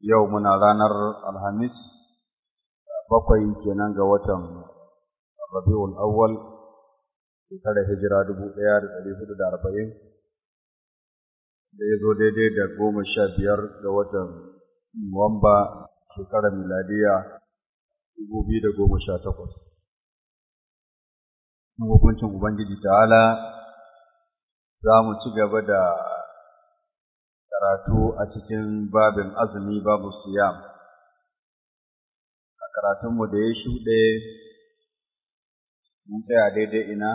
yau muna ranar alhamis bakwai kenan ga watan rabi'ul awwal shekarar hijira dubu ɗaya da ɗari hudu da arba'in da ya zo daidai da goma sha biyar ga watan nuwamba shekarar miladiya dubu biyu da goma sha takwas hukuncin ubangiji ta'ala za mu ci gaba da karatu a cikin babin azumi babu siyam a karatunmu da ya shuɗe mun tsaya daidai ina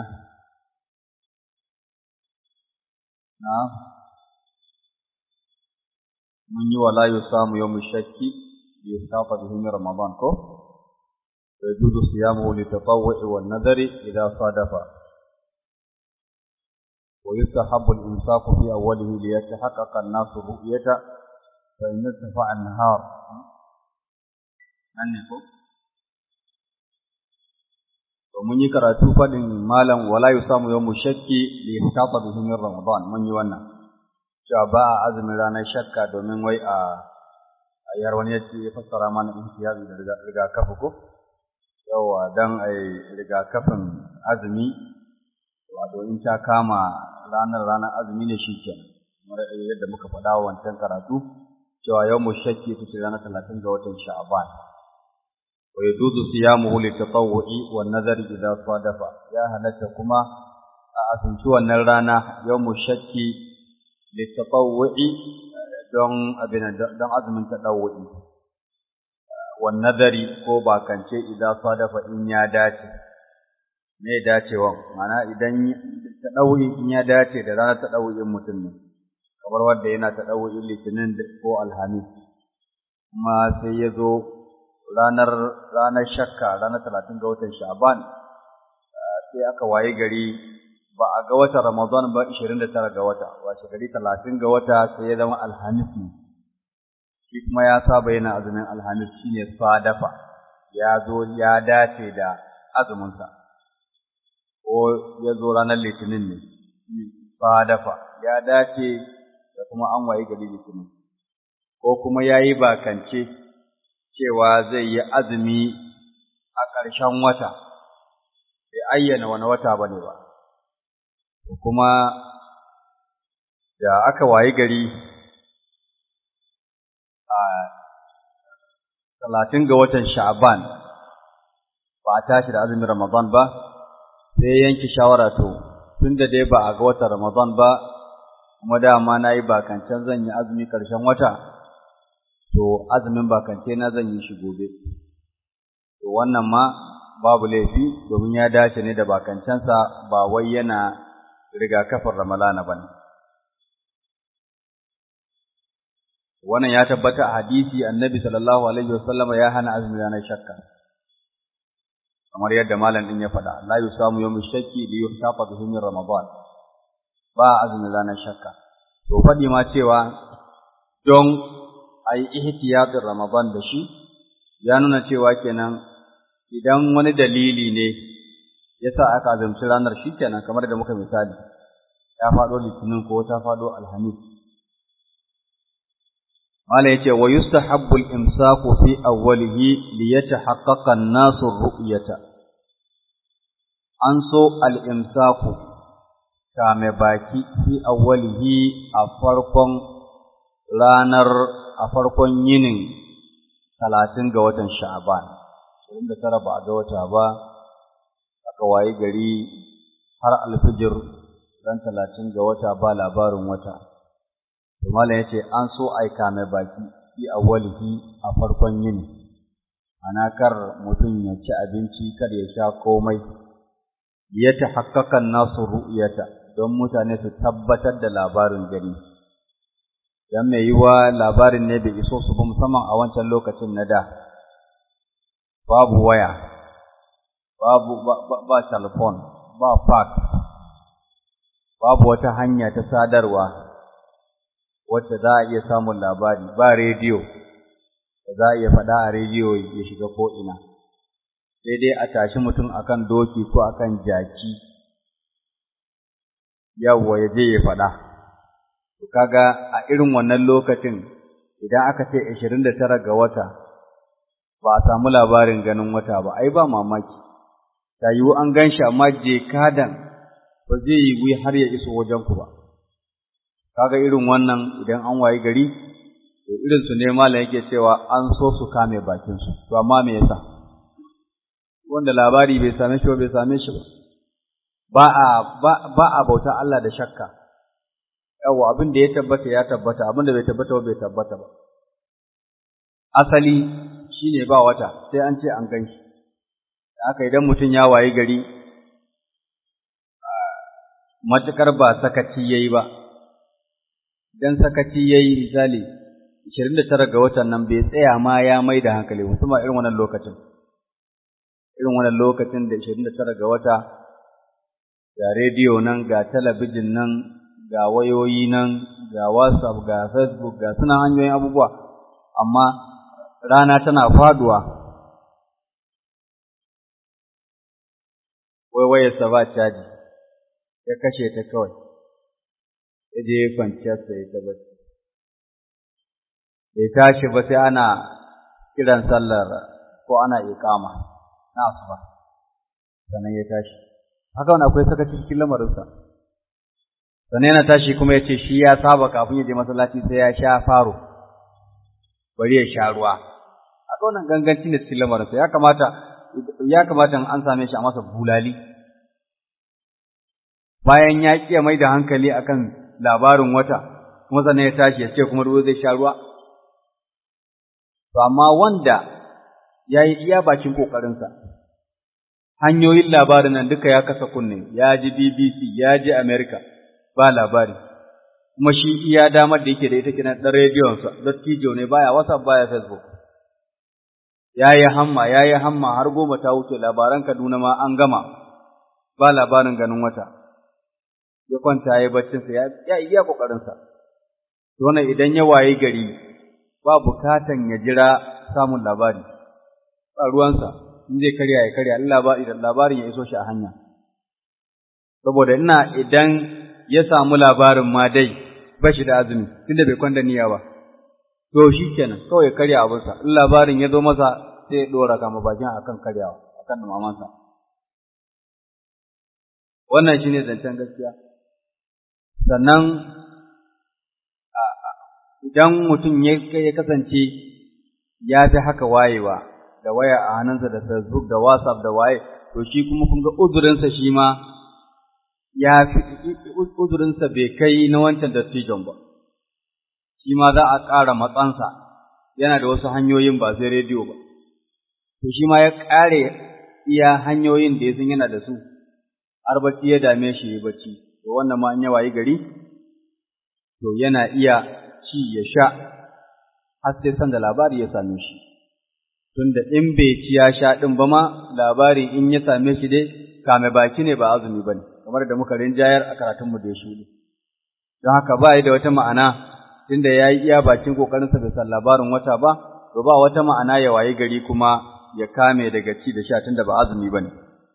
na mun yi wala yi samu yau shakki ya safa da himin ramadan ko da juzu siyamu litatawwa'i wan nadari idan sadafa ويستحب الإمساك في أوله ليتحقق الناس الرؤية فإن ارتفع النهار أنكم ومن يكراتو فدن مالا ولا يصام يوم الشك لإحتاط به من رمضان من يوانا شابا عزم رانا شكا دومين وي a yar wani yace ya fassara mana ihtiyazi da rigakafi ko yawa dan ai rigakafin azumi wato in ta kama ranar ranar azumi ne shi ke kamar yadda muka faɗa wa wancan karatu cewa yau mu shakki ta ce ranar talatin ga watan sha'aban wa yajuzu siyamuhu li tatawwu'i wan nazari idza sadafa ya halatta kuma a asumci wannan rana yau mu shakki li tatawwu'i don abin don azumin tadawwu'i wan nazari ko bakance idza sadafa in ya dace me dacewa mana idan ta ɗauyi in ya dace da ranar ta ɗauyin mutum ne kamar wanda yana ta ɗauyin litinin ko alhamis kuma sai ya zo ranar ranar shakka ranar talatin ga watan sha'ban sai aka waye gari ba a ga watan ramadan ba ishirin da tara ga wata washe gari talatin ga wata sai ya zama alhamis ne shi kuma ya saba yana azumin alhamis shine sadafa ya zo ya dace da azuminsa ko ya zo ranar litinin ne ba dafa ya dace da kuma an waye gari litinin ko kuma ya yi bakance cewa zai yi azumi a ƙarshen wata bai ayyana wani wata ba ne ba kuma da aka waye gari a talatin ga watan sha'aban ba a tashi da azumin ramadan ba sai yanke shawara to tun da dai ba a ga watan Ramadan ba kuma dama na yi bakancan zan yi azumi ƙarshen wata to azumin bakance na zan yi shi gobe to wannan ma babu laifi domin ya dace ne da bakancansa ba wai yana rigakafin Ramalana ba ne. Wannan ya tabbata a hadisi annabi sallallahu alaihi wasallama ya hana azumi ranar shakka. kamar yadda malam din ya faɗa la yusamu yawm shakki li yuhtafa bihi min ramadan ba azumi ranar shakka to faɗi ma cewa don ayi ihtiyatin ramadan da shi ya nuna cewa kenan idan wani dalili ne yasa aka azumci ranar shi kenan kamar da muka misali ya faɗo litinin ko ta faɗo alhamis mala yace wa yustahabbu al-imsaku fi awwalihi li yatahaqqaqa an-nasu ru'yata an so al-imsaku kame baki fi awwalihi a farkon ranar a farkon yinin talatin ga watan sha'ban ashirin da tara ba ga wata ba aka wayi gari har alfijir ran talatin ga wata ba labarin wata Malam ya ce an so aika mai baki fi awwalihi a farkon yini, ana kar mutum ya ci abinci kar ya sha komai, ya ta haƙaƙan nasu ru'yata don mutane su tabbatar da labarin gani. Dan mai yiwa labarin ne bai iso su ba musamman a wancan lokacin na da, babu waya, babu ba, ba, ba telefon, ba fax, babu wata hanya ta sadarwa. wacce za a iya samun labari ba rediyo da za a iya faɗa a rediyo ya shiga ko'ina, sai dai a tashi mutum akan doki ko akan jaki, yawwa ya je ya faɗa. To kaga a irin wannan lokacin idan aka ce ashirin da tara ga wata ba a samu labarin ganin wata ba ai ba mamaki ta yiwu an gan shi amma je kadan ba zai yi har ya iso wajen ku ba kaga irin wannan idan an wayi gari to irin su ne malam yake cewa an so su kame bakin su to amma me yasa wanda labari bai same shi ba bai same shi ba ba a ba a bauta Allah da shakka yawa abin da ya tabbata ya tabbata abin da bai tabbata ba bai tabbata ba asali shine ba wata sai an ce an gan shi haka idan mutum ya wayi gari matukar ba sakaci yayi ba idan sakaci yayi misali 29 ga watan nan bai tsaya ma ya mai da hankali musamman irin wannan lokacin irin wannan lokacin da 29 ga wata ga rediyo nan ga talabijin nan ga wayoyi nan ga whatsapp ga facebook ga suna hanyoyin abubuwa amma rana tana faduwa wai wayarsa ba caji ya kashe ta kawai ya je kwanciyarsa ya tabbaci bai tashi ba sai ana kiran sallar ko ana iqama na asuba sannan ya tashi haka wani akwai sakaci cikin lamarinsa sannan yana tashi kuma ya ce shi ya saba kafin ya je masallaci sai ya sha faro bari ya sha ruwa haka wannan ganganci ne cikin lamarinsa ya kamata ya kamata an same shi a masa bulali bayan ya ƙiya mai da hankali akan labarin wata kuma sannan ya tashi ya ce kuma ruwa zai sha ruwa to amma wanda ya yi iya bakin ƙoƙarinsa hanyoyin labarin nan duka ya kasa kunne ya ji BBC ya ji America ba labari kuma shi iya damar da yake da ita kina ɗan rediyonsa dattijo ne baya WhatsApp baya Facebook ya yi hamma ya yi hamma har goma ta wuce labaran Kaduna ma an gama ba labarin ganin wata ya kwanta ya yi baccinsa ya iya ƙoƙarinsa wannan idan ya waye gari ba bukatan ya jira samun labari ba ruwansa in zai karya ya karya labari da labarin ya iso shi a hanya saboda ina idan ya samu labarin ma dai ba shi da azumi tunda bai kwanda niyya ba to shi kenan kawai ya karya abinsa in labarin ya zo masa sai ya dora kama bakin akan karyawa akan mamansa wannan shine zancen gaskiya sannan idan mutum ya kasance ya fi haka wayewa da waya a hannunsa da Facebook da WhatsApp da waye to shi kuma kun ga uzurinsa shi ma ya fi uzurinsa bai kai na wancan dattijon ba shi ma za a ƙara matsansa yana da wasu hanyoyin ba sai rediyo ba to shi ma ya ƙare iya hanyoyin da ya san yana da su har bacci ya dame shi ya bacci to wannan ma an yawa yi gari to yana iya ci ya sha har sai san da labari ya same shi tunda in bai ci ya sha ɗin ba ma labari in ya same shi dai kame baki ne ba azumi ba ne kamar da muka rinjayar a karatunmu da ya shuɗe don haka ba yi da wata ma'ana tunda ya yi iya bakin ƙoƙarinsa bai san labarin wata ba to ba wata ma'ana ya wayi gari kuma ya kame daga ci da sha tunda ba azumi ba ne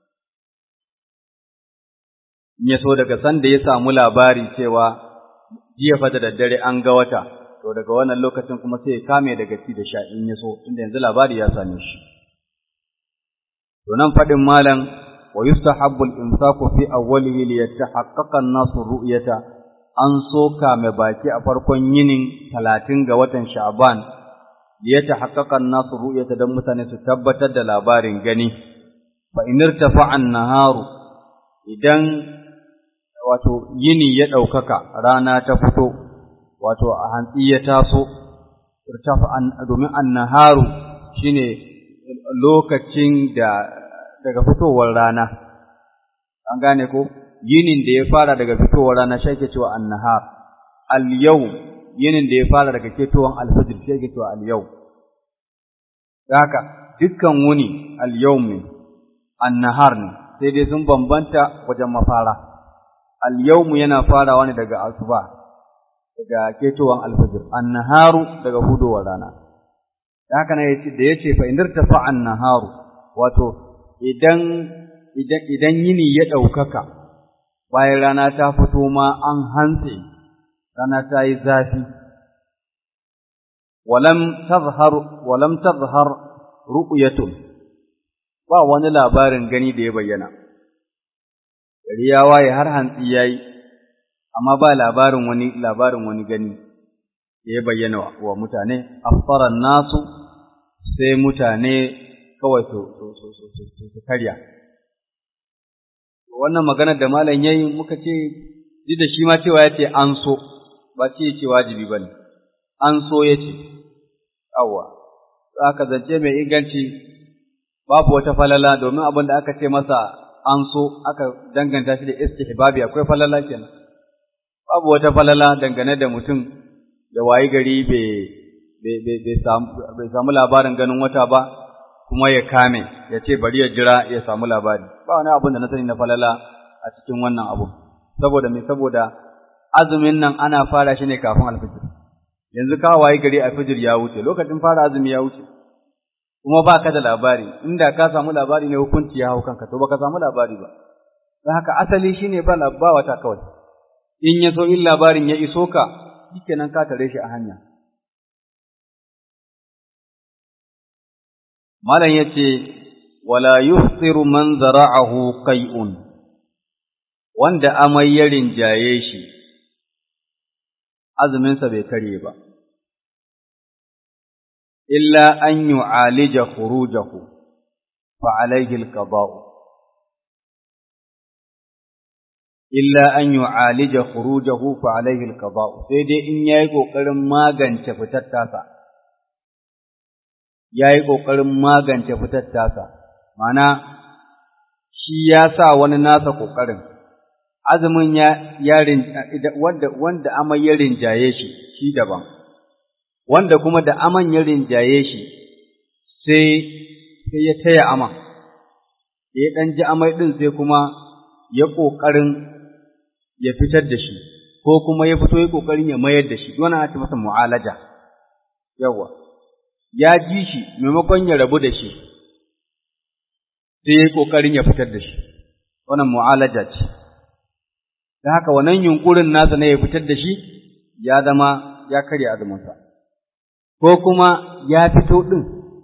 in ya so daga sanda ya samu labari cewa jiya fa da daddare an ga wata to daga wannan lokacin kuma sai ya kame daga ci da sha in ya so inda yanzu labari ya same shi to nan fadin malam wa yustahabbu al-imsaku fi awwalihi li yatahaqqaqa an-nasu ru'yata an so kame baki a farkon yinin 30 ga watan sha'ban li yatahaqqaqa an-nasu ru'yata dan mutane su tabbatar da labarin gani fa in irtafa'a an-naharu idan wato yini ya ɗaukaka rana ta fito wato a hantsi ya taso domin annaharu shine lokacin da daga fitowar rana an gane ko yinin da ya fara daga fitowar rana shi ake cewa annahar al-yawm yinin da ya fara daga ketowar al-fajr shi ake cewa al-yawm haka dukkan wuni al-yawm ne annahar ne sai dai sun bambanta wajen mafara al-yawm yana farawa ne daga asuba daga ketowan alfajir annaharu daga hudowar rana haka ne yace da yace fa indirta fa annaharu wato idan idan idan yini ya daukaka bayan rana ta fito ma an hantse rana ta yi zafi walam tazhar walam tazhar ru'yatun ba wani labarin gani da ya bayyana gari ya waye har hantsi yayi amma ba labarin wani labarin wani gani da ya bayyana wa mutane afsara nasu sai mutane kawai su su karya wannan maganar da malam yayi muka ce duk da shi ma cewa yace an so ba ce yace wajibi bane an so yace awwa aka zance mai inganci babu wata falala domin abin da aka ce masa an so aka danganta shi da istihbabi akwai falala kenan babu wata falala dangane da mutum da wayi gari bai samu labarin ganin wata ba kuma ya kame ya ce bari ya jira ya samu labari ba wani abin da na sani na falala a cikin wannan abu saboda me saboda azumin nan ana fara shi ne kafin alfijir yanzu ka wayi gari alfijir ya wuce lokacin fara azumi ya wuce kuma ba ka da labari inda ka samu labari ne hukunci ya hau kanka to baka samu labari ba don haka asali shine ba ba wata kawai in ya so in labarin ya iso ka shikenan ka tare shi a hanya malam yace wala yuftiru man zara'ahu qai'un wanda amai ya rinjaye shi azuminsa bai kare ba illa an yu'alija khurujahu fa alayhi al-qada'u illa an yu'alija khurujahu fa alayhi al-qada'u sai dai in yayi kokarin magance fitar tasa yayi kokarin magance fitar tasa mana shi ya sa wani nasa kokarin azumin ya yarin wanda wanda amai ya rinjaye shi shi daban wanda kuma da aman ya rinjaye shi sai sai ya taya aman ya dan ji amai din sai kuma ya kokarin ya fitar da shi ko kuma ya fito ya kokarin ya mayar da shi wannan ana ce masa mu'alaja yawa ya ji shi maimakon ya rabu da shi sai ya kokarin ya fitar da shi wannan mu'alaja ce da haka wannan yunkurin nasa ne ya fitar da shi ya zama ya karya azuminsa ko kuma ya fito ɗin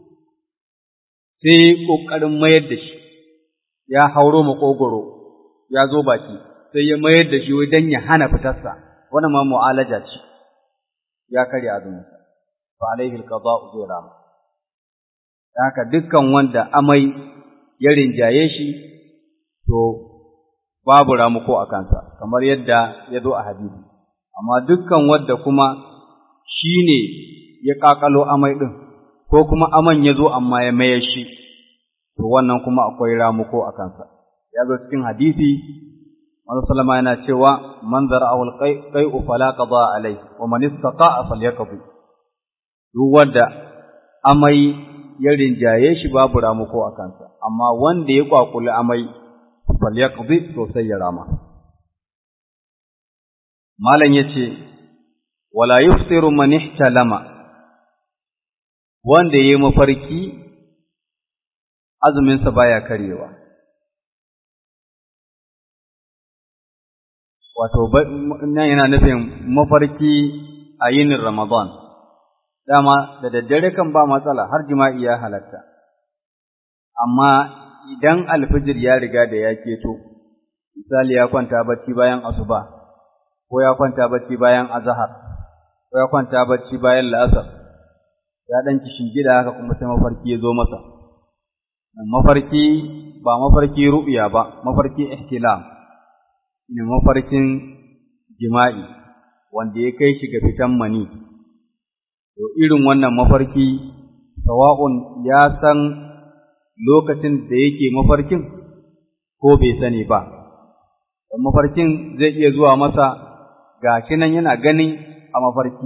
sai ƙoƙarin mayar da shi ya hauro maƙogoro ya zo baki sai ya mayar da shi don ya hana fitarsa wannan ma mu'alaja ce ya karya azuminsa fa alaihi alqada'u zai rama haka dukkan wanda amai ya rinjaye shi to babu ramuko a kansa kamar yadda ya zo a hadisi amma dukkan wanda kuma shi ne ya ƙaƙalo amai ɗin ko kuma aman ya zo amma ya maye shi to wannan kuma akwai ramuko a kansa ya zo cikin hadisi Manzo sallama yana cewa man zara'ahu al-qai'u fala qada alai wa man istata'a falyaqdi duk wanda amai ya rinjaye shi babu ramuko a kansa amma wanda ya kwakuli amai falyaqdi to sai ya rama malam yace wala yuftiru man ihtalama wanda yayi mafarki azumin sa baya karewa wato nan yana nufin mafarki a yinin Ramadan dama da daddare kan ba matsala har jima'i ya halatta amma idan alfijir ya riga da ya keto misali ya kwanta bacci bayan asuba ko ya kwanta bacci bayan azhar ko ya kwanta bacci bayan la'asar ya dan gida haka kuma sai mafarki ya zo masa mafarki ba mafarki ru'ya ba mafarki ihtilam ne mafarkin jima'i wanda ya kai shi ga fitan mani to irin wannan mafarki sawa'un ya san lokacin da yake mafarkin ko bai sani ba mafarkin zai iya zuwa masa gashi nan yana ganin a mafarki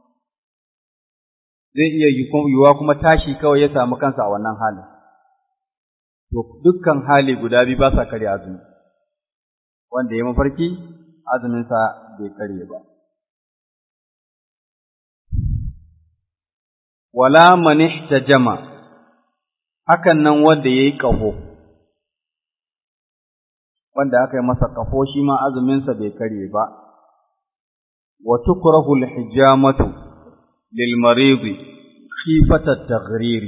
zai iya yiwuwa kuma tashi kawai ya samu kansa a wannan halin to dukkan hali guda biyu ba sa karya azumi wanda ya mafarki azuminsa bai karye ba wala man ihtajama hakan nan wanda yayi kafo wanda aka yi masa kafo shi ma azuminsa bai karye ba wa tukrahu al-hijamatu lil maridi khifata taghriri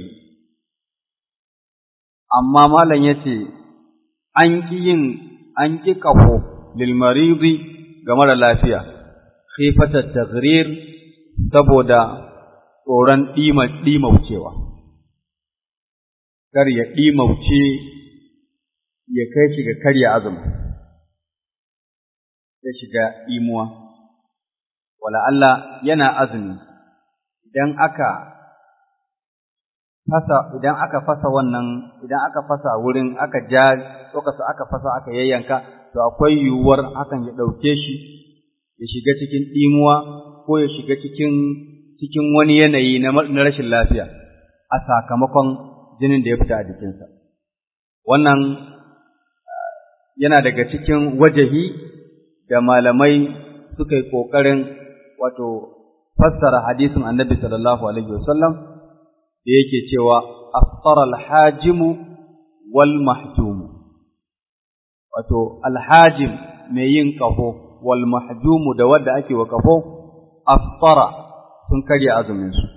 amma malam yace an ki yin an ki kafo lil maridi ga mara lafiya khifata tagrir saboda tsoron dima dimaucewa kar ya dimauce ya kai shi ga karya azumi ya shiga imuwa wala Allah yana azumi idan aka fasa idan aka fasa wannan idan aka fasa wurin aka ja tsokasa aka fasa aka yayyanka to akwai yiwuwar hakan ya ɗauke shi ya shiga cikin ɗimuwa ko ya shiga cikin cikin wani yanayi na rashin lafiya a sakamakon jinin da ya fita a jikinsa wannan yana daga cikin wajahi da malamai suka yi ƙoƙarin wato fassara hadisin annabi sallallahu alaihi wasallam da yake cewa afṭara al-hajimu wal mahjumu wato alhajim mai yin ƙafo wal mahjumu da wadda ake wa ƙafo afṭara sun karya azumin su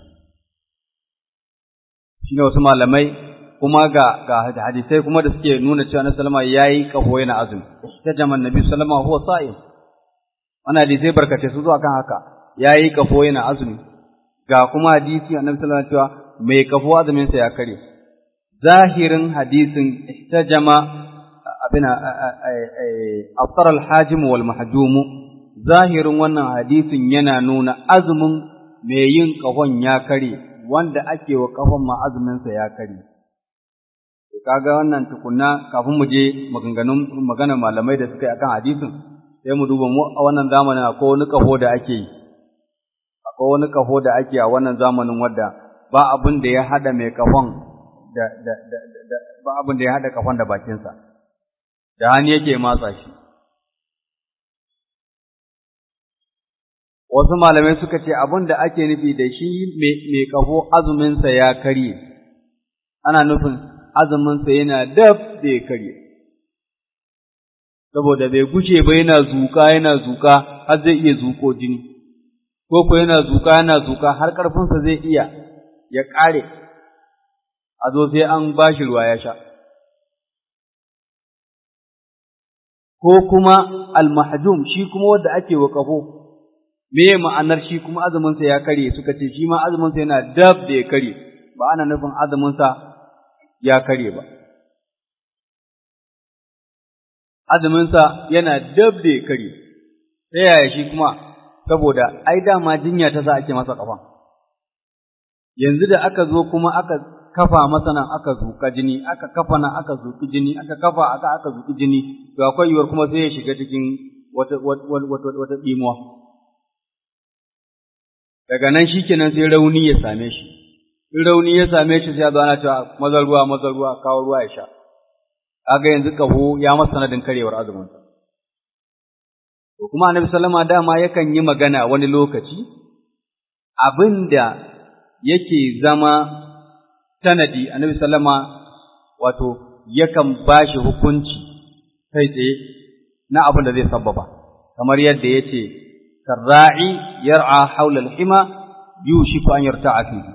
shine wasu malamai kuma ga ga hadisai kuma da suke nuna cewa Annabi sallama yayi ƙafo yana azumi tajama Annabi sallama huwa sa'im wannan hadisai barkace su zuwa kan haka yayi ƙafo yana azumi ga kuma hadisi Annabi sallama cewa mai ƙafo azumin sa ya kare zahirin hadisin ihtajama abina aftar al-hajim wal mahjum zahirin wannan hadisin yana nuna azumin mai yin ƙahon ya kare wanda ake wa ƙahon ma azumin sa ya kare kaga wannan tukunna kafin mu je maganganun magana malamai da suka yi akan hadisin sai mu duba mu a wannan zamanin akwai wani kaho da ake yi akwai wani kaho da ake a wannan zamanin wadda ba abin da ya hada mai kafon da da da ba abin da ya hada kafon da bakinsa da hannu yake matsa shi wasu malamai suka ce abin da ake nufi da shi mai kafo azuminsa ya karye ana nufin azuminsa yana dab da ya karye, saboda bai gushe ba yana zuka yana zuka har zai iya zuko jini, ko ko yana zuka yana zuka har ƙarfinsa zai iya ya ƙare, a zo sai an ba shi ruwa ya sha. Ko kuma almahjum shi kuma wanda ake wa ƙafo, me ma'anar shi kuma azuminsa ya karye suka ce shi ma azuminsa yana dab da ya karye, ba ana nufin azuminsa ya kare ba. Azuminsa yana dab da ya kare, ta yaya shi kuma, saboda ai dama jinya ta sa ake masa ƙafa. Yanzu da aka zo kuma aka kafa masa nan aka zuƙa jini, aka kafa nan aka zuƙi jini, aka kafa aka aka zuƙi jini, to akwai yiwuwar kuma sai ya shiga cikin wata wata wata ɗimuwa. Daga nan shi kenan sai rauni ya same shi. in rauni ya same shi sai ya zo ana cewa maza ruwa maza ruwa kawo ruwa ya sha kaga yanzu kaho ya masa sanadin karewar azumin sa to kuma annabi sallama dama yakan yi magana wani lokaci abinda yake zama sanadi annabi sallama wato yakan bashi hukunci kai tsaye na abin da zai sabbaba kamar yadda yace karra'i yar'a haula al-hima yushiku an yarta'a fihi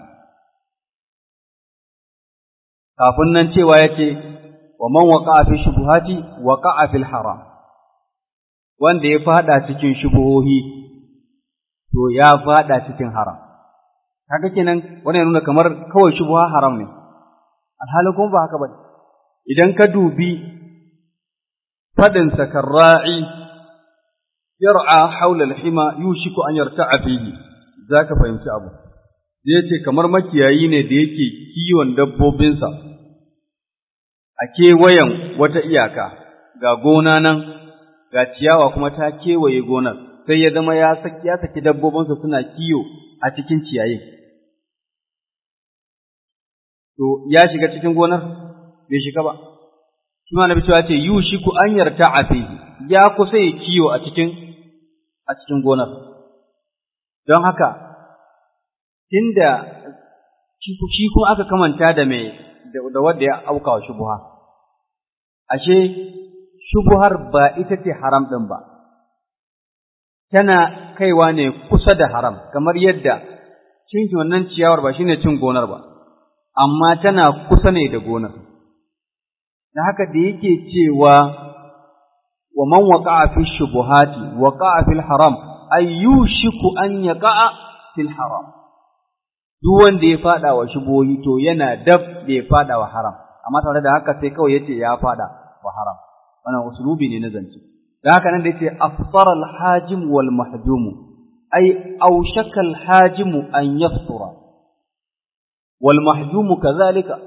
kafin nan cewa yake wa man waqa'a fi shubuhati waqa'a fil haram wanda ya fada cikin shubuhohi to ya fada cikin haram kaga kenan wannan ya nuna kamar kawai shubuha haram ne alhali kuma ba haka ba idan ka dubi fadin sakarra'i yar'a hawla al-hima yushiku an yarta'a fihi zaka fahimci abu zai ce kamar makiyayi ne da yake kiwon dabbobinsa a kewayen wata iyaka ga gona nan ga ciyawa kuma ta kewaye gonar sai ya zama ya saki ya saki dabbobinsa suna kiyo a cikin ciyayin to ya shiga cikin gonar bai shiga ba shi ma nabi cewa ce yushiku an yarta a fihi ya kusa ya kiyo a cikin a cikin gonar don haka tunda shi kuma aka kamanta da mai da wanda ya auka wa shubuha ashe shubuhar ba ita ce haram ɗin ba tana kaiwa ne kusa da haram kamar yadda cin wannan ciyawar ba shine cin gonar ba amma tana kusa ne da gonar da haka da yake cewa wa man waqa'a fi shubuhati waqa'a fil haram ay yushiku an yaqa'a fil haram duk wanda ya fada wa shubuhi to yana dab da ya fada wa haram amma tare da haka sai kawai yace ya fada wa haram wannan usulubi ne na zance da haka nan da yace afsara al hajim wal mahjum ay awshaka al hajim an yafsura wal mahjum kadhalika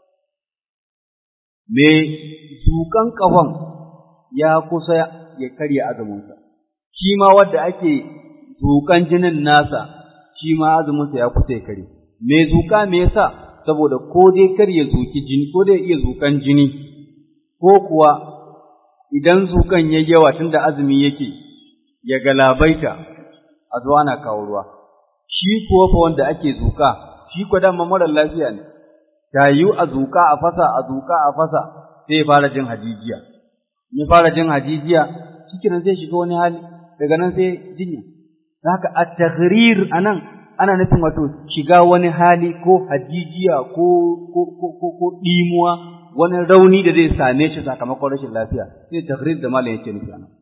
me zukan kafan ya kusa ya karya azuminsa shi ma wanda ake zukan jinin nasa shi ma azuminsa ya kusa ya kare me zuka me yasa saboda ko dai kar ya zuki jini ko dai iya zukan jini ko kuwa idan zukan yayi yawa tunda azumi yake ya galabaita a zuwa na kawo ruwa shi kuwa fa wanda ake zuka shi ko dama mara lafiya ne ta yiwu a zuka a fasa a zuka a fasa sai ya fara jin hajijiya ya fara jin hajijiya cikin zai shiga wani hali daga nan sai jinya haka at-taghrir anan ana nufin wato shiga wani hali ko hajijiya ko ko ko ko dimuwa wani rauni da zai same shi sakamakon rashin lafiya sai taghrir da malam yake nufi anan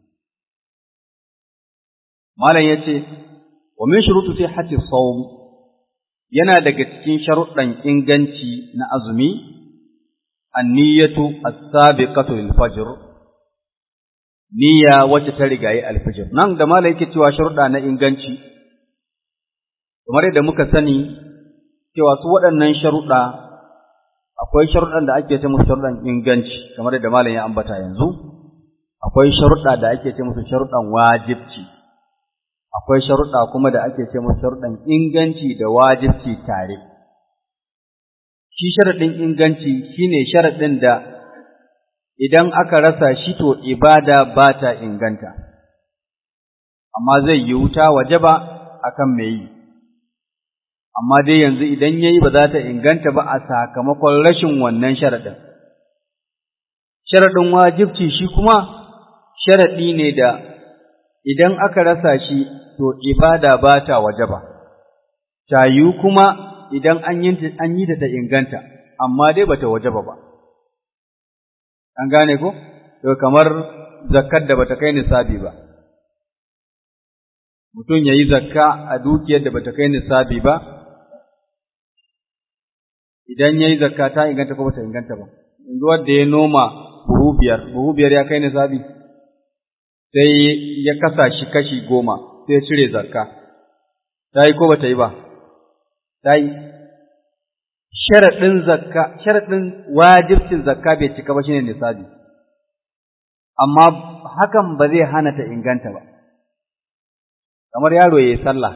malam yace wa min shurutu sihhati sawm yana daga cikin sharuɗan inganci na azumi an-niyyatu as-sabiqatu lil fajr niyya wacce ta rigayi al-fajr nan da malam yake cewa sharuɗa na inganci kamar yadda muka sani cewa su waɗannan sharuɗa akwai sharuɗan da ake ce musu sharuɗan inganci kamar yadda malam ya ambata yanzu akwai sharuɗa da ake ce musu sharuɗan wajibci akwai sharuɗa kuma da ake ce musu sharuɗan inganci da wajibci tare shi sharaɗin inganci shine sharaɗin da idan aka rasa shi to ibada ba ta inganta amma zai yi wuta waje ba akan mai yi amma dai yanzu idan yayi ba za ta inganta ba a sakamakon rashin wannan sharaɗin. Sharaɗin wajibci shi kuma sharaɗi ne da idan aka rasa shi to ibada ba ta waje ba, ta yiwu kuma idan an yi ta ta inganta, amma dai ba ta waje ba ba. An gane ko? To kamar zakkar da bata kai nisabi ba. Mutum ya yi zakka a dukiyar da bata kai nisabi ba, idan ya yi zakka ta inganta ko bata inganta ba yanzu wanda ya noma buhu biyar buhu biyar ya kai nisabi sai ya kasa shi kashi goma sai ya cire zakka ta yi ko bata yi ba ta yi sharaɗin zakka sharaɗin wajibcin zakka bai cika ba shine nisabi amma hakan ba zai hana ta inganta ba kamar yaro ya yi sallah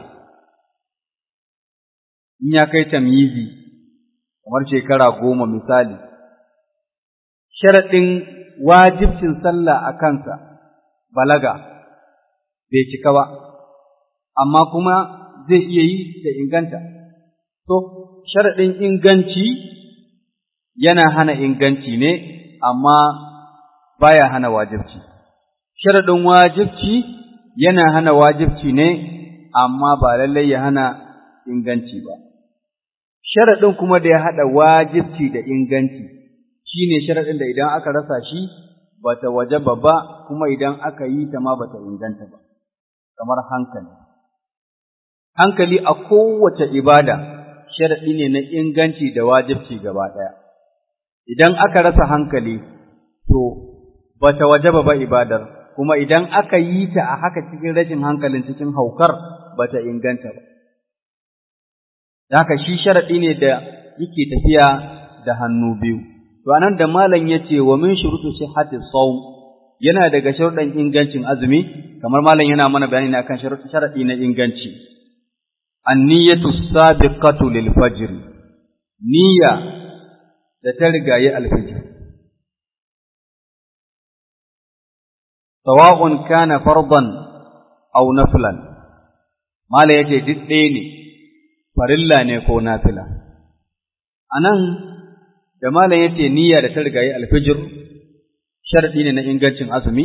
in ya kai tamyizi kamar shekara goma misali, sharaɗin wajibcin sallah a kansa balaga bai cika ba, amma kuma zai iya yi da inganta. To, sharaɗin inganci yana hana inganci ne, amma baya hana wajibci. Sharaɗin wajibci yana hana wajibci ne, amma ba lallai ya hana inganci ba. sharaɗin kuma da ya haɗa wajibci da inganci shi ne sharaɗin da idan aka rasa shi ba ta waje ba kuma idan aka yi ta ma ba ta inganta ba, kamar hankali. Hankali a kowace ibada sharaɗi ne na inganci da wajibci gaba ɗaya. Idan aka rasa hankali, to ba ta waje ba ibadar, kuma idan aka yi ta a haka cikin rashin hankalin cikin haukar ba ta inganta ba. haka shi sharaɗi ne da yake tafiya da hannu biyu. To anan da malam ya ce wa min shurutu sihhati sawm yana daga sharuɗan ingancin azumi kamar malam yana mana bayani ne akan sharaɗi na inganci. An-niyyatu sabiqatu lil fajr. Niyya da ta rigaye alfijir. Sawa'un kana fardan aw naflan. Malam yace duk ɗaya ne farilla ne ko nafila. A nan, da malam ya ce niyya da ta rigayi alfijir, sharaɗi ne na ingancin azumi,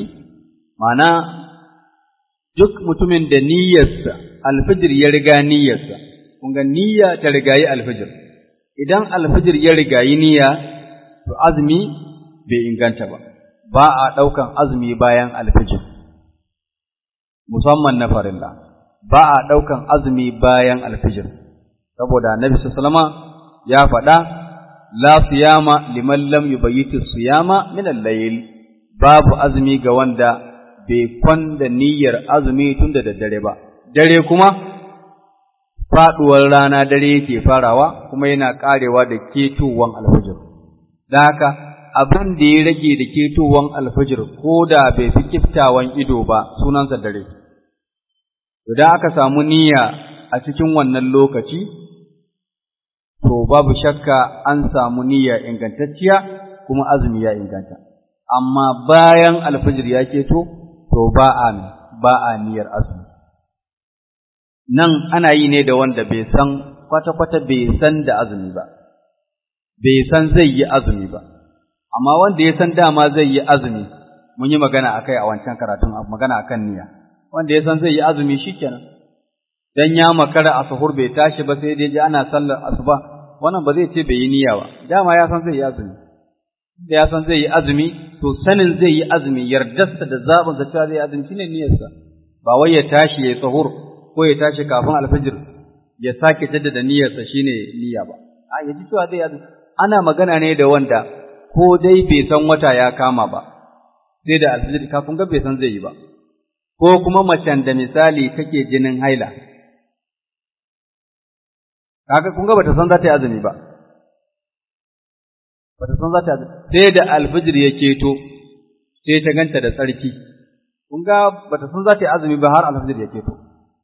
mana duk mutumin da niyyarsa, alfijir ya riga niyyarsa, kun ga niyya ta rigayi alfijir idan alfijir ya rigayi niyya to azumi bai inganta ba ba a ɗaukan azumi bayan alfijir musamman na farilla ba a ɗaukan azumi bayan alfijir saboda annabi sallama ya faɗa la siyama liman lam yubayyitu siyama min al-layl babu azumi ga wanda bai kwanda niyyar azumi tun da daddare ba dare kuma faɗuwar rana dare yake farawa kuma yana ƙarewa da ketowan alfijir da haka abin da ya rage da ketowan alfijir ko da bai fi kiftawan ido ba sunansa dare idan aka samu niyya a cikin wannan lokaci to babu shakka an samu niyya ingantacciya kuma azumi ya inganta amma bayan alfijir ya keto to ba a ba a niyyar azumi nan ana yi ne da wanda bai san kwata-kwata bai san da azumi ba bai san zai yi azumi ba amma wanda ya san dama zai yi azumi mun yi magana akai a wancan karatun magana akan niyya wanda ya san zai yi azumi shikenan dan ya makara a sahur bai tashi ba sai dai ji ana sallar asuba wannan ba zai ce bai yi niyya ba dama ya san zai yi azumi da ya san zai yi azumi to sanin zai yi azumi yardarsa da zaɓin sa cewa zai yi azumi shine niyyarsa ba wai ya tashi ya sahur ko ya tashi kafin alfajir ya sake jaddada niyyarsa shine niyya ba a yaji cewa zai yi azumi ana magana ne da wanda ko dai bai san wata ya kama ba sai da alfajir kafin ga bai san zai yi ba ko kuma macen da misali take jinin haila kaga kun ga bata san za ta yi azumi ba bata san za ta yi sai da alfijir ya keto sai ta ganta da tsarki kun ga bata san za ta yi azumi ba har alfijir ya keto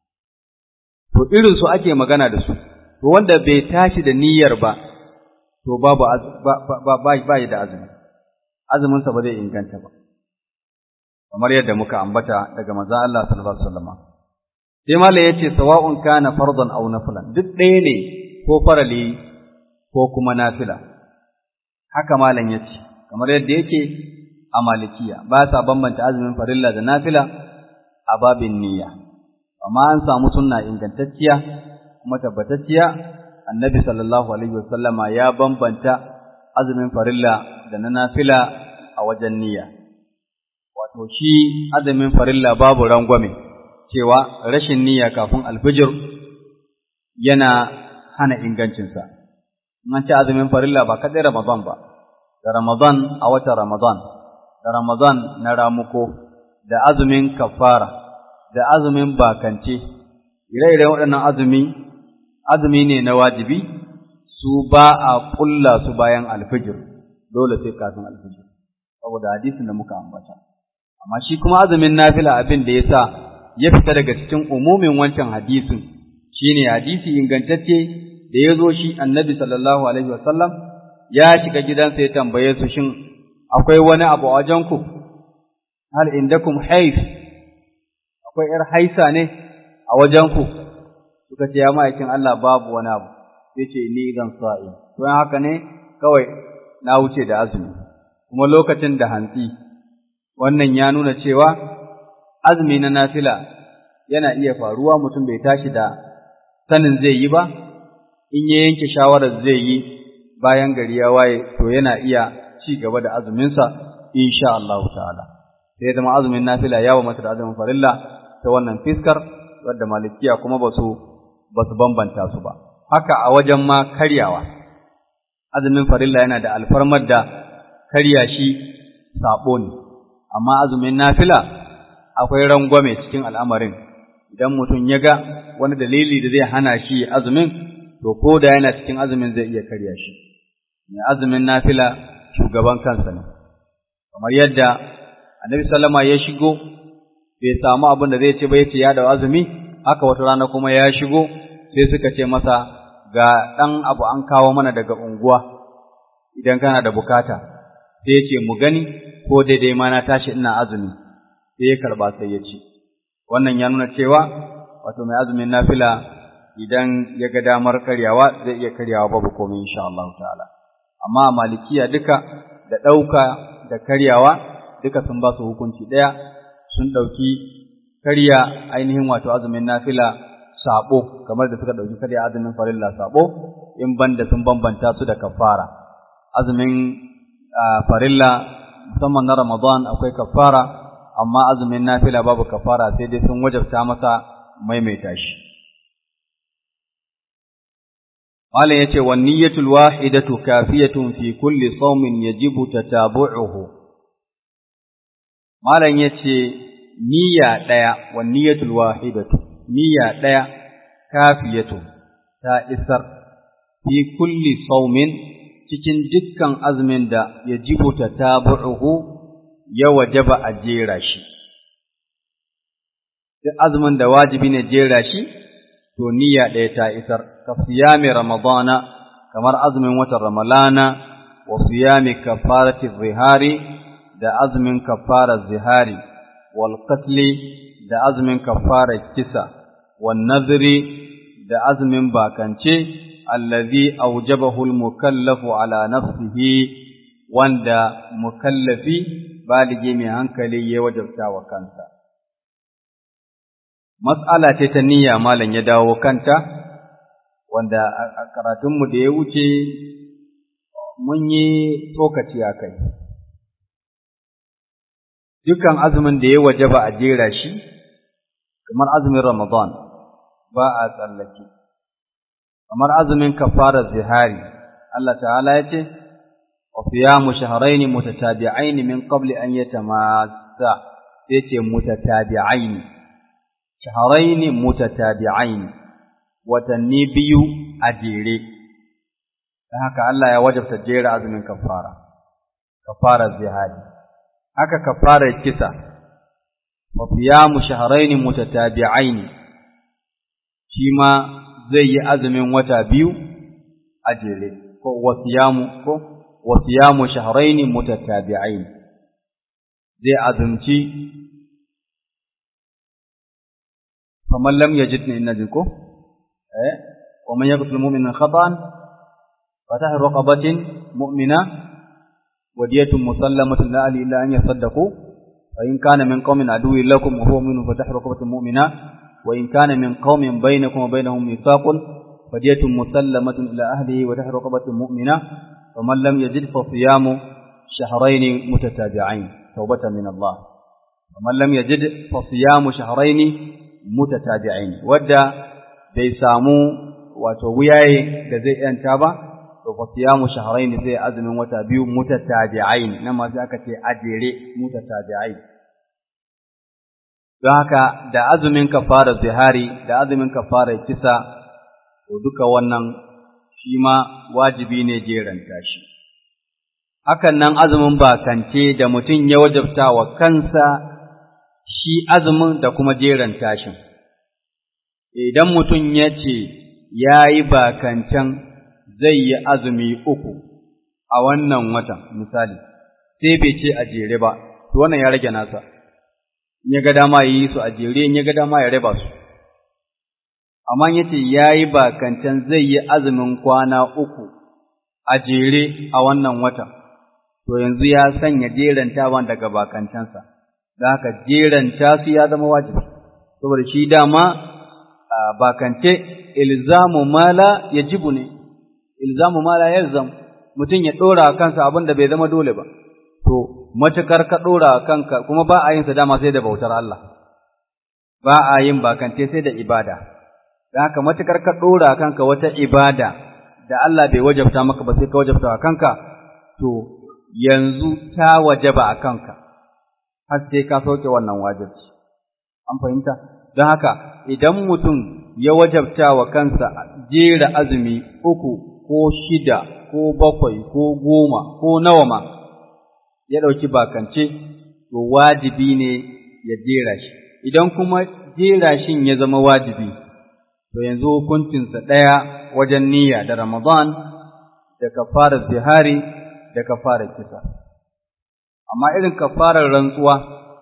to irin su ake magana da su to wanda bai tashi da niyyar ba to babu ba ba ba da azumi azumin sa ba zai inganta ba kamar yadda muka ambata daga manzon Allah sallallahu alaihi wasallam sai malai yace sawa'un kana fardan aw nafilan duk ɗaya ne ko farali ko kuma nafila haka malam yace kamar yadda yake a malikiya ba sa bambanta azumin farilla da nafila a babin niyya amma an samu sunna ingantacciya kuma tabbatacciya annabi sallallahu alaihi wasallama ya bambanta azumin farilla da na nafila a wajen niyya wato shi azumin farilla babu rangwame cewa rashin niyya kafin alfijir yana hana ingancinsa. An ce azumin farilla ba kaɗai Ramadan ba, da Ramadan a watan Ramadan, da Ramadan na ramuko, da azumin kafara, da azumin bakance, ire-iren waɗannan azumi, azumi ne na wajibi, su ba a ƙulla su bayan alfijir, dole sai kafin alfijir, saboda hadisin da muka ambata. Amma shi kuma azumin nafila abin da ya sa ya fita daga cikin umumin wancan hadisin shine hadisi ingantacce da ya zo shi annabi sallallahu alaihi wasallam ya shiga gidansa ya tambaye su shin akwai wani abu a wajenku hal indakum haif akwai yar haisa ne a wajenku suka ce ya ma'aikin Allah babu wani abu sai ce ni zan sa'i to haka ne kawai na wuce da azumi kuma lokacin da hantsi wannan ya nuna cewa azumi na nafila yana iya faruwa mutum bai tashi da sanin zai yi ba, in ya yanke shawarar zai yi bayan gari ya waye, to yana iya ci gaba da azuminsa, insha Allah ta'ala. Sai zama azumin nafila ya wa mata da azumin farilla ta wannan fiskar, wadda malikiya kuma ba su ba su bambanta su ba. Haka a wajen ma karyawa, azumin farilla yana da alfarmar da karya shi saɓo ne, amma azumin nafila akwai rangwame cikin al'amarin, idan mutum ya ga wani dalili da zai hana shi azumin, to ko da yana cikin azumin zai iya karya shi. Mai azumin nafila shugaban kansa ne, kamar yadda annabi sallama ya shigo, bai samu abin da zai ce ba ya ce ya da azumi, haka wata rana kuma ya shigo, sai suka ce masa ga ɗan abu an kawo mana daga unguwa, idan kana da bukata, sai ya ce mu gani ko daidai ma na tashi ina azumi. sai ya karba sai ya ci wannan ya nuna cewa wato mai azumin nafila idan ya ga damar karyawa zai iya karyawa babu komai insha Allah ta'ala amma malikiya duka da ɗauka da karyawa duka sun ba su hukunci ɗaya sun ɗauki karya ainihin wato azumin nafila sabo kamar da suka dauki kada azumin farilla sabo in banda sun bambanta su da kafara azumin farilla musamman na Ramadan akwai kafara amma azumin nafila babu kafara sai dai sun wajabta masa maimaita shi Malam yace wan niyyatul wahidatu kafiyatun fi kulli sawmin yajibu tatabu'uhu Malam yace niyya daya wan niyyatul wahidatu niyya daya kafiyatu ta isar fi kulli sawmin cikin dukkan azumin da yajibu tatabu'uhu ya wajaba a jera shi duk azumin da wajibi ne jera shi to niyya ɗaya ta isar ka siyami ramadana kamar azumin watan ramalana wa siyami kafarati zihari da azumin kafara zihari wal qatli da azumin kafara kisa wan nadri da azumin bakance allazi awjabahu al mukallafu ala nafsihi wanda mukallafi baligi mai hankali ya wajabta wa kansa Mas'ala ce ta niyya malam ya dawo kanta, wanda a karatunmu da ya wuce mun yi tsokaci a kai. Dukan azumin da ya waje ba a jera shi, kamar azumin Ramadan ba a tsallake, kamar azumin kafara zihari, Allah ta'ala ya ce, wa siyamu shahrayn mutatabi'ain min qabli an yatamassa sai ce mutatabi'ain shahrayn mutatabi'ain watanni biyu a jere dan haka Allah ya wajabta jera azumin kafara kafara zihari haka kafara kisa wa siyamu shahrayn mutatabi'ain shi ma zai yi azumin wata biyu a jere ko wa siyamu ko wa siyamu shahrayn mutatabi'ain zai azumci faman lam yajid ni inna ko eh wa man yaqtul mu'mina khata'an fatah raqabatin mu'mina wadiyatun musallamatun la ali illa an yasaddaqu wa in kana min qaumin aduwwin lakum wa huwa minhum fatah raqabatin mu'mina wa in kana min qaumin bainakum wa bainahum mithaqun fadiyatun musallamatun ila ahlihi wa tahru raqabatin mu'mina ومن لم يجد فصيام شهرين متتابعين توبة من الله ومن لم يجد فصيام شهرين متتابعين ودا bai samu wato wuyaye da zai yanta ba to fa siyamu shahrayn zai azumin wata biyu mutatabi'ain nan ma sai aka ce ajere mutatabi'ain don haka da azumin kafara zihari da azumin kafara kisa to duka wannan shi ma wajibi ne jeranta shi. Hakan nan azumin bakance da mutum ya wajabta wa kansa shi azumin da kuma jeranta shi. Idan mutum ya ce ya yi bakancen zai yi azumi uku a wannan watan misali, sai bai ce a jere ba, to wannan ya rage nasa, in ya ga dama yi su a jere, in ya ga dama ya raba su. amma yace yayi bakancan zai yi azumin kwana uku a jere a wannan watan to yanzu ya sanya jerantawan daga bakancansa da haka jeranta su ya zama wajibi saboda shi dama bakance ilzamu mala yajibu ne ilzamu mala yalzam mutum ya dora kansa abin da bai zama dole ba to matukar ka dora kanka kuma ba a yin sa dama sai da bautar Allah ba a yin bakance sai da ibada da haka matukar ka ɗora kanka wata ibada da Allah bai wajabta maka ba sai ka wajabta a kanka, to yanzu ta wajaba a kanka, har sai ka sauke wannan wajibci. An fahimta? Don haka, idan mutum ya wajabta wa kansa jera azumi uku ko shida ko bakwai ko goma ko nawa ma, ya ɗauki bakance, to wajibi ne ya jera shi. Idan kuma jera shin ya zama wajibi, to yanzu hukuncinsa ɗaya wajen niyya da Ramadan da kafarar zihari da kafarar kisa. Amma irin kafarar rantsuwa,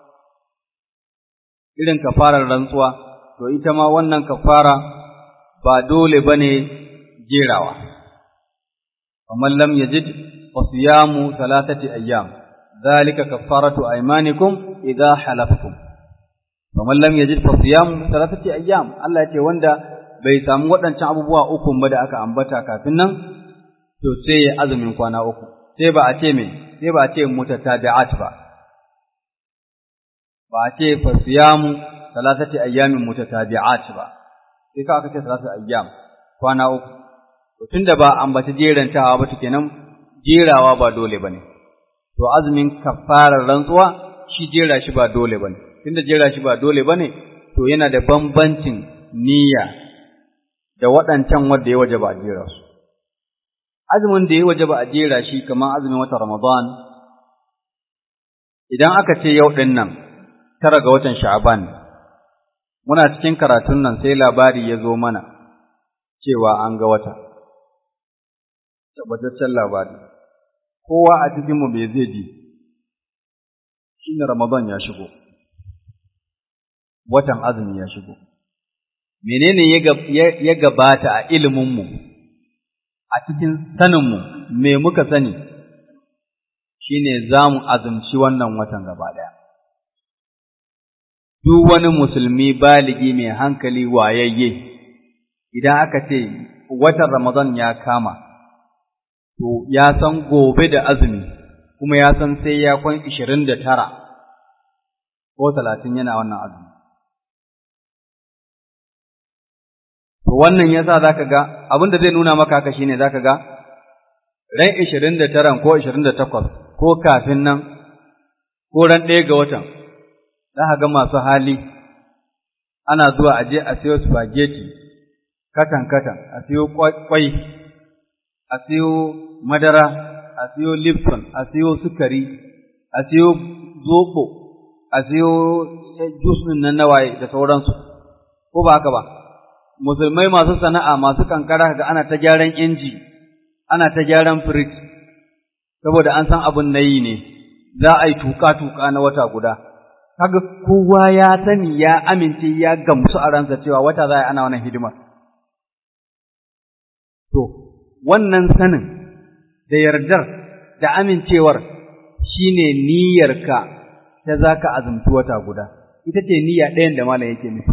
irin kafarar rantsuwa, to ita ma wannan kafara ba dole ba ne jerawa. Kamar lam yajid fa siyamu salatati ayyam, zalika kafaratu aymanikum idza halaftum. faman lam yajid fa siyam thalathati ayyam Allah ya ce wanda bai samu waɗancan abubuwa uku ba da aka ambata kafin nan to sai ya azumin kwana uku sai ba a ce me sai ba a ce mutatabi'at ba ba a ce fa siyamu thalathati ayyamin mutatabi'at ba sai ka aka ce thalathati ayyam kwana uku to tunda ba ambaci jerantawa ba to kenan jerawa ba dole bane to azumin kafarar rantsuwa shi jera shi ba dole bane tunda jera shi ba dole bane to yana da bambancin niyya da waɗancan wanda ya wajaba a jera su azumin da ya wajaba a jera shi kamar azumin watan Ramadan idan aka ce yau ɗin nan tara ga watan Sha'ban muna cikin karatun nan sai labari ya zo mana cewa an ga wata tabbataccen labari kowa a cikinmu bai zai ji shi ne Ramadan ya shigo watan azumi ya shigo menene ya gabata a iliminmu a cikin saninmu me muka sani shine za mu azumci wannan watan gaba ɗaya duk wani musulmi baligi mai hankali wayayye idan aka ce watan Ramadan ya kama to ya san gobe da azumi kuma ya san sai ya kwan ishirin da tara ko talatin yana wannan azumi To wannan yasa zaka ga abin da zai nuna maka haka shine zaka ga ran 29 ko 28 ko kafin nan ko ran ɗaya ga watan zaka ga masu hali ana zuwa aje a siyo spaghetti katan katan a siyo kwai a siyo madara a siyo lipton a siyo sukari a siyo zobo a siyo juice din nan nawaye da sauransu ko ba haka ba musulmai masu sana'a masu kankara ga ana ta gyaran inji ana ta gyaran firij saboda an san abin na yi ne za a yi tuka-tuka na wata guda kaga kowa ya sani ya amince ya gamsu a ransa cewa wata za a yi ana wannan hidimar to wannan sanin da yardar da amincewar shine niyyarka ta za ka azumci wata guda ita ce niyya ɗayan da malam yake nufi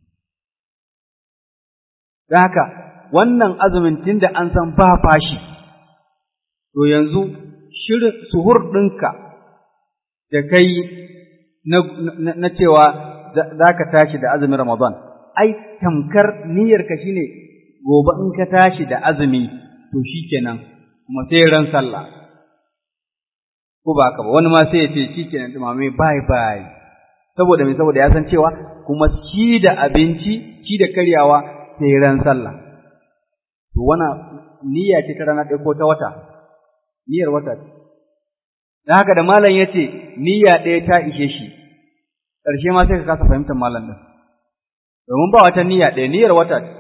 Don haka, wannan azumin tun da an san ba fashi, to yanzu shirin suhur ɗinka da kai na, cewa za ka tashi da azumin Ramadan, ai, tamkar niyyarka shi ne gobe in ka tashi da azumi, to shi kenan, kuma sai ran sallah. Ko ba ka ba, wani ma sai ya ce shi kenan dumame bye bye. Saboda mai saboda ya san cewa kuma shi da abinci, shi da karyawa sai ran sallah to wana niyya ce ta rana ɗaya ko ta wata niyyar wata ce dan haka da malam yace niyya ɗaya ta ishe shi ƙarshe ma sai ka kasa fahimtar malam din domin ba wata niyya ɗaya niyyar wata ce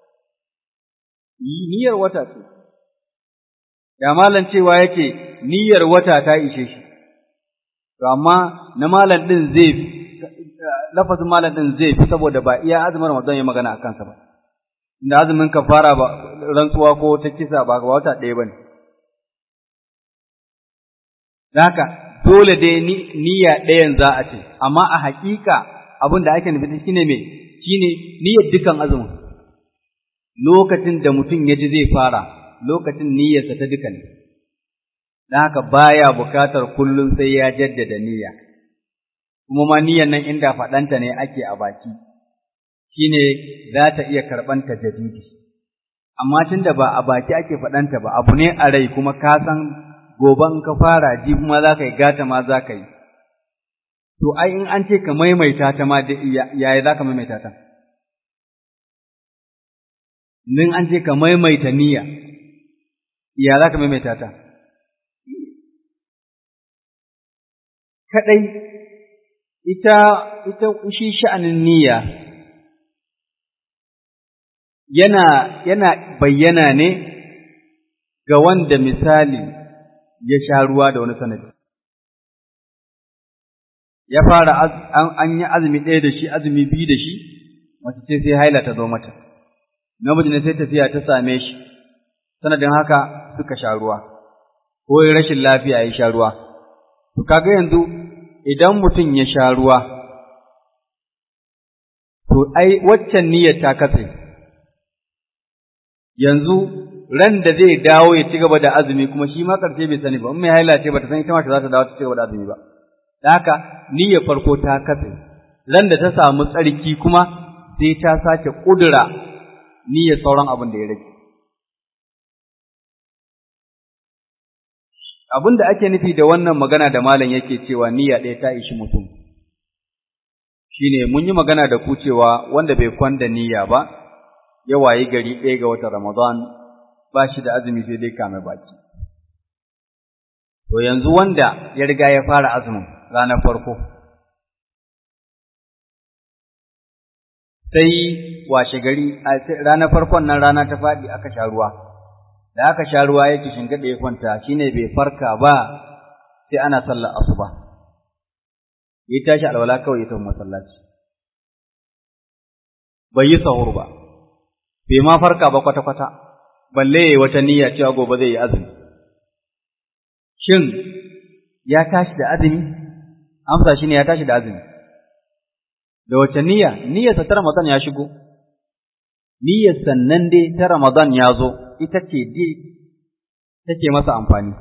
niyyar wata ce da malam cewa yake niyyar wata ta ishe shi to amma na malam din zai lafazin malam din zai fi saboda ba iya azumin Ramadan ya magana a kansa ba da azumin kafara ba rantsuwa ko ta kisa ba wata ɗaya bane haka dole dai niyya ɗayan za a ce amma a haƙiƙa abin da ake nufi shine me shine niyyar dukan azumin lokacin da mutum ya ji zai fara lokacin niyyarsa ta duka ne don haka baya bukatar kullum sai ya jaddada niyya kuma ma niyyar nan inda faɗanta ne ake a baki shine za ta iya karɓan tajadidi amma tunda ba a baki ake faɗanta ba abu ne a rai kuma ka san gobe in ka fara ji kuma za ka yi gata ma za ka yi to ai in an ce ka maimaita ta ma yaya za ka maimaita ta in an ce ka maimaita niyya ya za ka maimaita ta kaɗai ita ita shi sha'anin niyya yana yana bayyana ne ga wanda misali ya sha ruwa da wani sanadi ya fara an yi azumi ɗaya da shi azumi biyu da shi mace ce sai haila ta zo mata namiji ne sai tafiya ta same shi sanadin haka suka sha ruwa ko rashin lafiya ya sha ruwa to kaga yanzu idan mutum ya sha ruwa to ai waccan niyyar ta katse yanzu ran da zai dawo ya ci gaba da azumi kuma shi ma karshe bai sani ba in mai haila ce bata san ita ma za ta dawo ta ci gaba da azumi ba da haka niyyar farko ta katse ran da ta samu tsarki kuma sai ta sake kudura niyyar sauran abin da ya rage abin da ake nufi da wannan magana da malam yake cewa niyya ɗaya ta ishi mutum shine mun yi magana da ku cewa wanda bai kwanda niyya ba ya wayi gari ɗaya ga watan Ramadan ba shi da azumi sai dai kame baki to yanzu wanda ya riga ya fara azumin ranar farko sai washe gari ranar farkon nan rana ta faɗi aka sha ruwa da aka sha ruwa yake shingaɗe ya kwanta shine bai farka ba sai ana sallar asuba ya tashi alwala kawai ya tafi masallaci bai yi sahur ba bai ma farka ba kwata-kwata balle ya yi wata niyya cewa gobe zai yi azumi shin ya tashi da azumi amsa shine ya tashi da azumi da wace niyya niyyarsa ta Ramadan ya shigo niyyar sannan dai ta Ramadan ya zo ita ce dai take masa amfani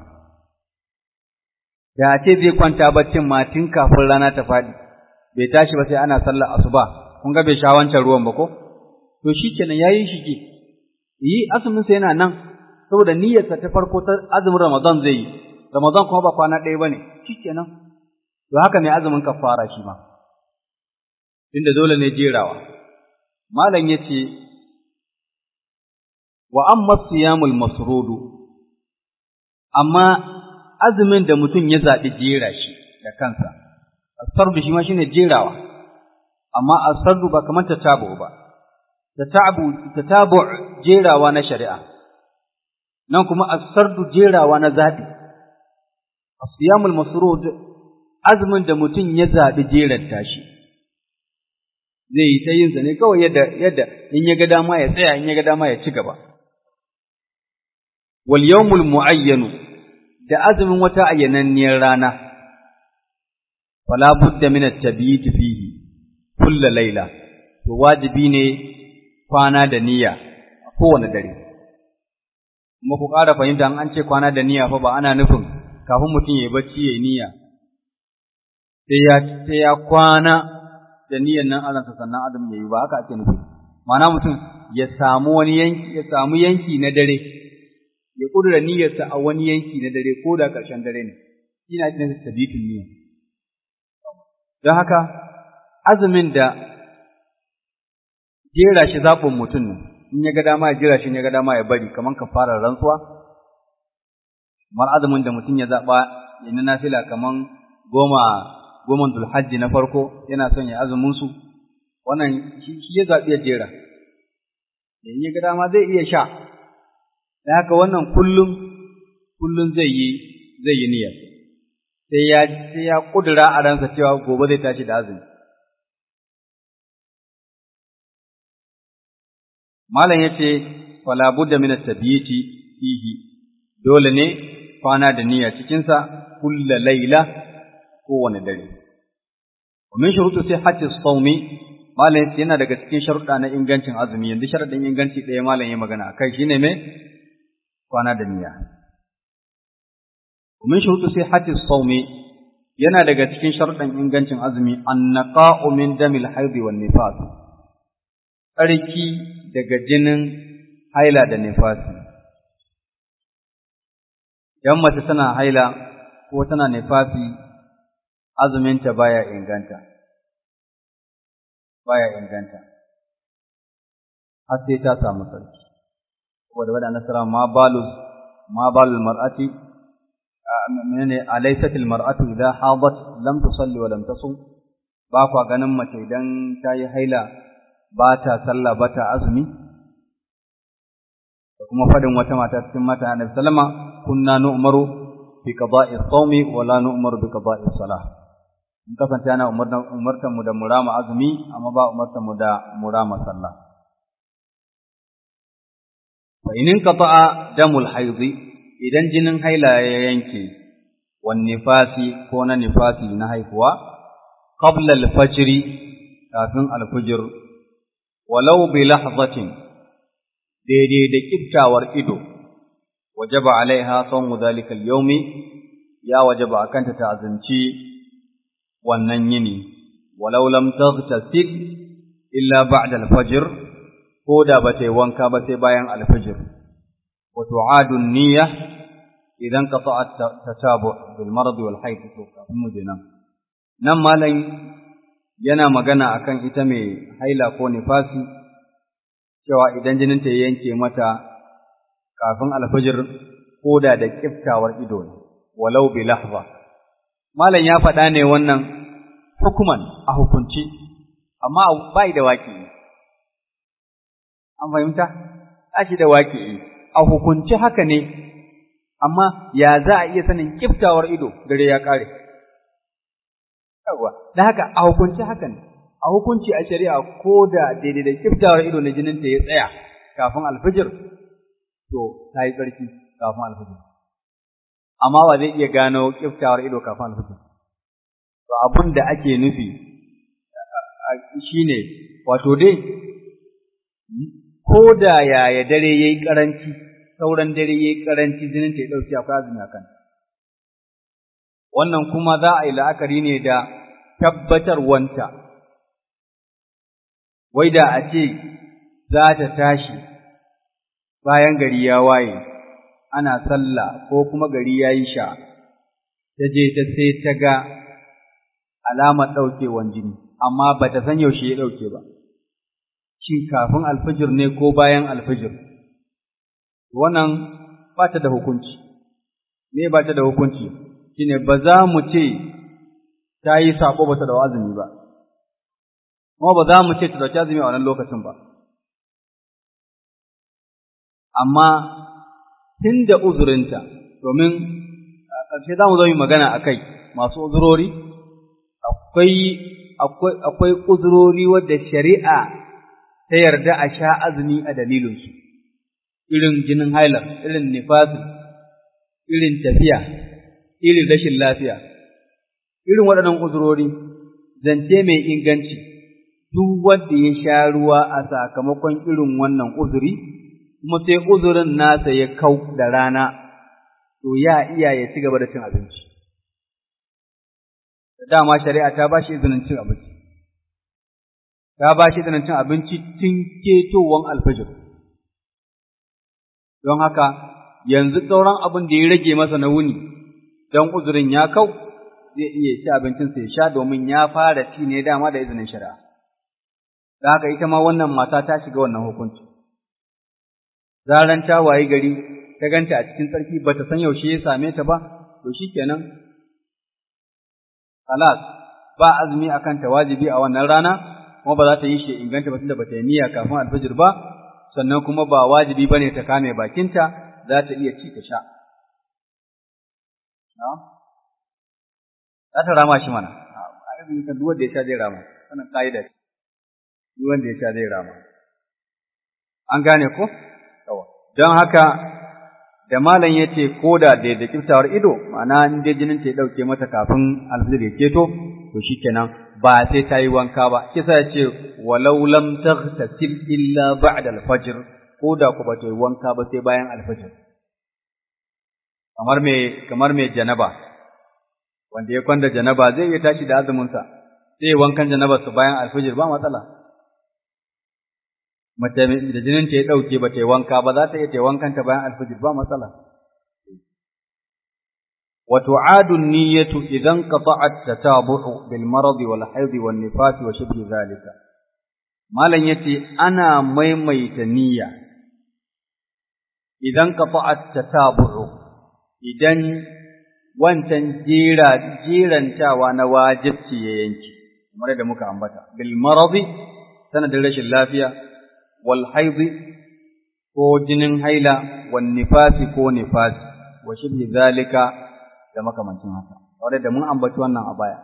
da a ce zai kwanta baccin ma tun kafin rana ta faɗi bai tashi ba sai ana sallar asuba kun ga bai sha wancan ruwan ba ko to shikenan yayi shige yi azumin sa yana nan saboda niyyarsa ta farko ta azumin Ramadan zai yi Ramadan kuma ba kwana ɗaya bane shikenan to haka mai azumin kafara shi ma inda dole ne jerawa malam yace wa amma siyamul masrudu amma azumin da mutum ya zaɓi jera shi da kansa asardu shi ma shine jerawa amma asardu ba kamar tatabu ba tatabu tatabu jerawa na shari'a nan kuma asardu jerawa na zaɓi asiyamul masrud azumin da mutum ya zaɓi jeranta shi zai yi ta yin sa ne kawai yadda yadda in ya ga dama ya tsaya in ya ga dama ya ci gaba wal yawmul muayyanu da azumin wata ayyananniyar rana fala budda min at-tabiit fihi kullu layla to wajibi ne kwana da niyya a kowane dare kuma ku ƙara fahimta an ce kwana da niyya fa ba ana nufin kafin mutum ya yi bacci ya yi niyya sai ya sai ya kwana da niyyan nan aransa sannan adam ya yi ba haka ake nufi ma'ana mutum ya samu wani yanki ya samu yanki na dare ya kudura niyyarsa a wani yanki na dare ko da ƙarshen dare ne ina cikin sabitun niyya don haka azumin da jera shi zaɓin mutum ne in ya ga dama ya jira shi in ya ga dama ya bari kamar ka fara rantsuwa kamar azumin da mutum ya zaɓa ya na nafila kamar goma goman dulhajji na farko yana son ya azumin su wannan shi ya zaɓi ya jera in ya ga dama zai iya sha da haka wannan kullum kullum zai yi zai yi niyyar sai ya sai ya kudura a ransa cewa gobe zai tashi da azumi malam yace fala budda min at-tabiiti fihi dole ne kwana da niyya cikin sa kullu layla kowane dare wa min shurutu sihhati as-sawmi malam yace yana daga cikin sharuɗa na ingancin azumi yanzu sharadin inganci ɗaya malam ya magana akai shine me kwana da niyya ومن شروط صحة الصوم yana daga cikin sharuɗan ingancin azumi annaqa'u min damil haid wan nifas tsarki daga jinin haila da nifasi idan mace tana haila ko tana nifasi azuminta baya inganta baya inganta har sai ta samu tsarki saboda wadda nasara ma balu ma balul mar'ati menene alaysatil mar'atu idha hadat lam tusalli wa lam tasum ba kwa ganin mace idan ta yi haila ba ta sallah ba ta azumi da kuma fadin wata mata cikin mata annabi sallama kunna nu'maru bi qada'i as-sawmi wa la nu'maru bi qada'i as-salah in kasance ana umartan mu da murama azumi amma ba umartan mu da murama sallah fa in qata'a damul haidhi idan jinin haila ya yanke wan nifasi ko na nifasi na haihuwa qabla al-fajr kafin al-fajr walau bi lahzatin daidai da kiftawar ido wajaba alaiha sawmu dhalika al-yawmi ya wajaba akanta ta azumci wannan yini walau lam taghtasil illa ba'da al-fajr ko da ba ta yi wanka ba sai bayan al-fajr wa tu'adu an-niyya idan qata'at tatabu bil marad wal hayd to kafin mu nan nan malam yana magana akan ita mai haila ko nifasi cewa idan jinin ta yanke mata kafin alfajir ko da da kiftawar ido ne walau bi lahza malam ya faɗa ne wannan hukuman a hukunci amma bai da waki an fahimta shi da waki a hukunci haka ne amma ya za a iya sanin kiftawar ido dare ya kare yawa da haka a hukunci haka ne a hukunci a shari'a ko da daidai da kiftawar ido na jinin ta ya tsaya kafin alfijir to ta yi tsarki kafin alfijir amma ba zai iya gano kiftawar ido kafin alfijir to abin da ake nufi shine wato dai ko da yaya dare yayi karanci sauran dare yayi karanci jinin ta ya dauki akwai azumi akan wannan kuma za a yi la'akari ne da tabbatarwanta wai da a ce za ta tashi bayan gari ya waye ana sallah ko kuma gari ya yi sha ta je ta sai ta ga alamar ɗaukewan jini amma ba ta san yaushe ya ɗauke ba shin kafin alfijir ne ko bayan alfijir wannan ba ta da hukunci me ba ta da hukunci shine ba za mu ce ta yi sako ba ta da azumi ba kuma ba za mu ce ta dauki azumi a wannan lokacin ba amma tun da uzurinta domin ƙarshe za mu zo yi magana a kai masu uzurori akwai akwai uzurori wadda shari'a ta yarda a sha azumi a dalilinsu irin jinin hailar irin nifasin irin tafiya irin rashin lafiya irin waɗannan uzurori zance mai inganci duk wanda ya sha ruwa a sakamakon irin wannan uzuri kuma sai uzurin nasa ya kau da rana to ya iya ya ci gaba da cin abinci dama shari'a ta ba shi izinin cin abinci ta ba shi izinin cin abinci tun ketowar alfajir don haka yanzu sauran abin da ya rage masa na wuni don uzurin ya kau zai iya ci abincinsa ya sha domin ya fara ci ne dama da izinin shari'a. Da haka ita ma wannan mata ta shiga wannan hukunci. Zaran ta wayi gari ta ganta a cikin tsarki ba ta san yaushe ya same ta ba, to shi kenan. Halas, ba azumi a kanta wajibi a wannan rana, kuma ba za ta yi shi inganta ba tunda ba ta yi niyya kafin alfajir ba, sannan kuma ba wajibi ba ne ta kame bakinta, za ta iya ci ta sha. za ta rama shi mana a irin kan duk wanda ya sha zai rama wannan ka'ida ce duk wanda ya sha zai rama an gane ko yawa don haka da malam ya ce ko da da kiftawar ido ma'ana in dai jinin ta ya dauke mata kafin alfajir ya keto to shikenan ba sai ta yi wanka ba kisa ya ce walau lam taghtasil illa ba'da al-fajr ko da ku ba ta yi wanka ba sai bayan alfajir kamar mai kamar mai janaba wanda ya kwanda janaba zai iya tashi da azuminsa sai wankan janaba su bayan alfijir ba matsala mace da jinin ta ya dauke ba ta yi wanka ba za ta iya ta wankan ta bayan alfijir ba matsala wa tu'adu niyyatu idan qata'at tatabu'u bil marad wal hayd wal nifas wa shibhi zalika malan yace ana maimaita niyya idan qata'at tatabu'u idan wancan jera jerantawa na wajibci ya yanki kamar da muka ambata bil maradi sanadin rashin lafiya wal haidi ko jinin haila wan nifasi ko nifasi wa shibhi zalika da makamancin haka wanda da mun ambaci wannan a baya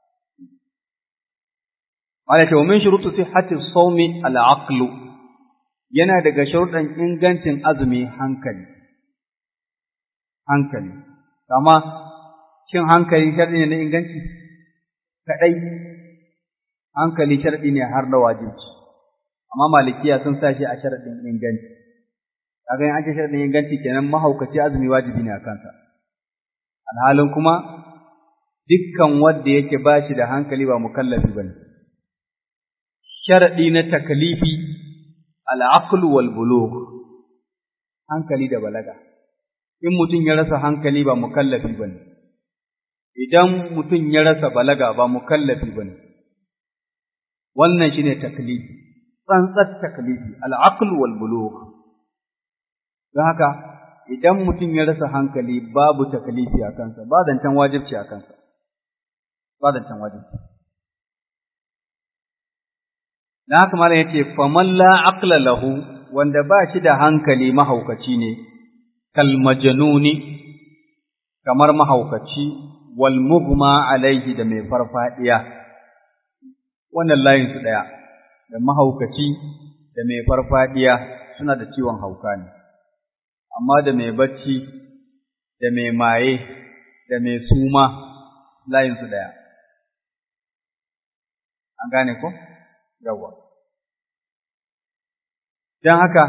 wala ta min shurutu sihhati sawmi al aqlu yana daga sharuɗan ingancin azumi hankali hankali kama shin hankali sharɗi ne na inganci kaɗai hankali sharɗi ne har da wajibci amma malikiya sun sa shi a sharadin inganci kaga in ake sharadin inganci kenan mahaukaci azumi wajibi ne a kansa alhalin kuma dukkan wanda yake ba shi da hankali ba mukallafi bane sharadi na takalifi al-aql wal bulugh hankali da balaga in mutum ya rasa hankali ba mukallafi bane idan mutum ya rasa balaga ba mukallafi bane wannan shine taklifi tsantsar taklifi al-aql wal bulugh don haka idan mutum ya rasa hankali babu taklifi a kansa ba zancen wajibci a kansa ba zancen wajibci don haka malam yace faman la aqla lahu wanda ba shi da hankali mahaukaci ne kal majnuni kamar mahaukaci wal mughma alaihi da mai farfadiya wannan layin su daya da mahaukaci da mai farfadiya suna da ciwon hauka ne amma da mai bacci da mai maye da mai suma layin su daya an gane ko yawa don haka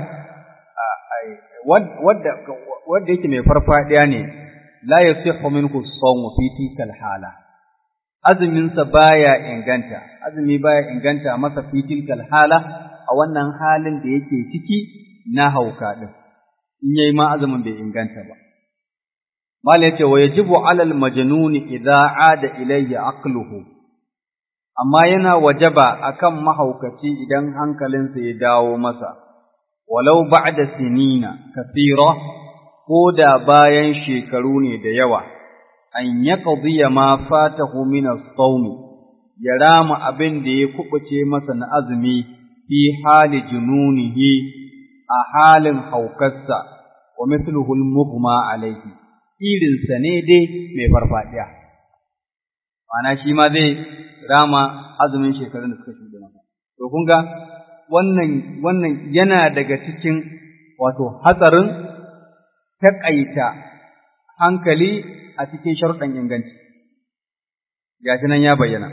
wadda yake mai farfadiya ne la yasihhu minhu as-sawm fi tilka hala azuminsa baya inganta azumi baya inganta masa fi tilka hala a wannan halin da yake ciki na hauka din in yayi ma azumin bai inganta ba mala yace wa yajibu ala al-majnun idza ada ilayhi aqluhu amma yana wajaba akan mahaukaci idan hankalinsa ya dawo masa walau ba'da sinina kathira ko da bayan shekaru ne da yawa an yaqdiya ma fatahu min as-sawm ya rama abin da ya kubuce masa na azumi fi hali jununihi a halin haukarsa wa mithluhu al-mughma alayhi irinsa ne dai mai farfadiya ma'ana shi ma zai rama azumin shekarun da suka shuɗe masa to kun ga wannan wannan yana daga cikin wato hatsarin taƙaita hankali a cikin sharuɗan inganci gashi nan ya bayyana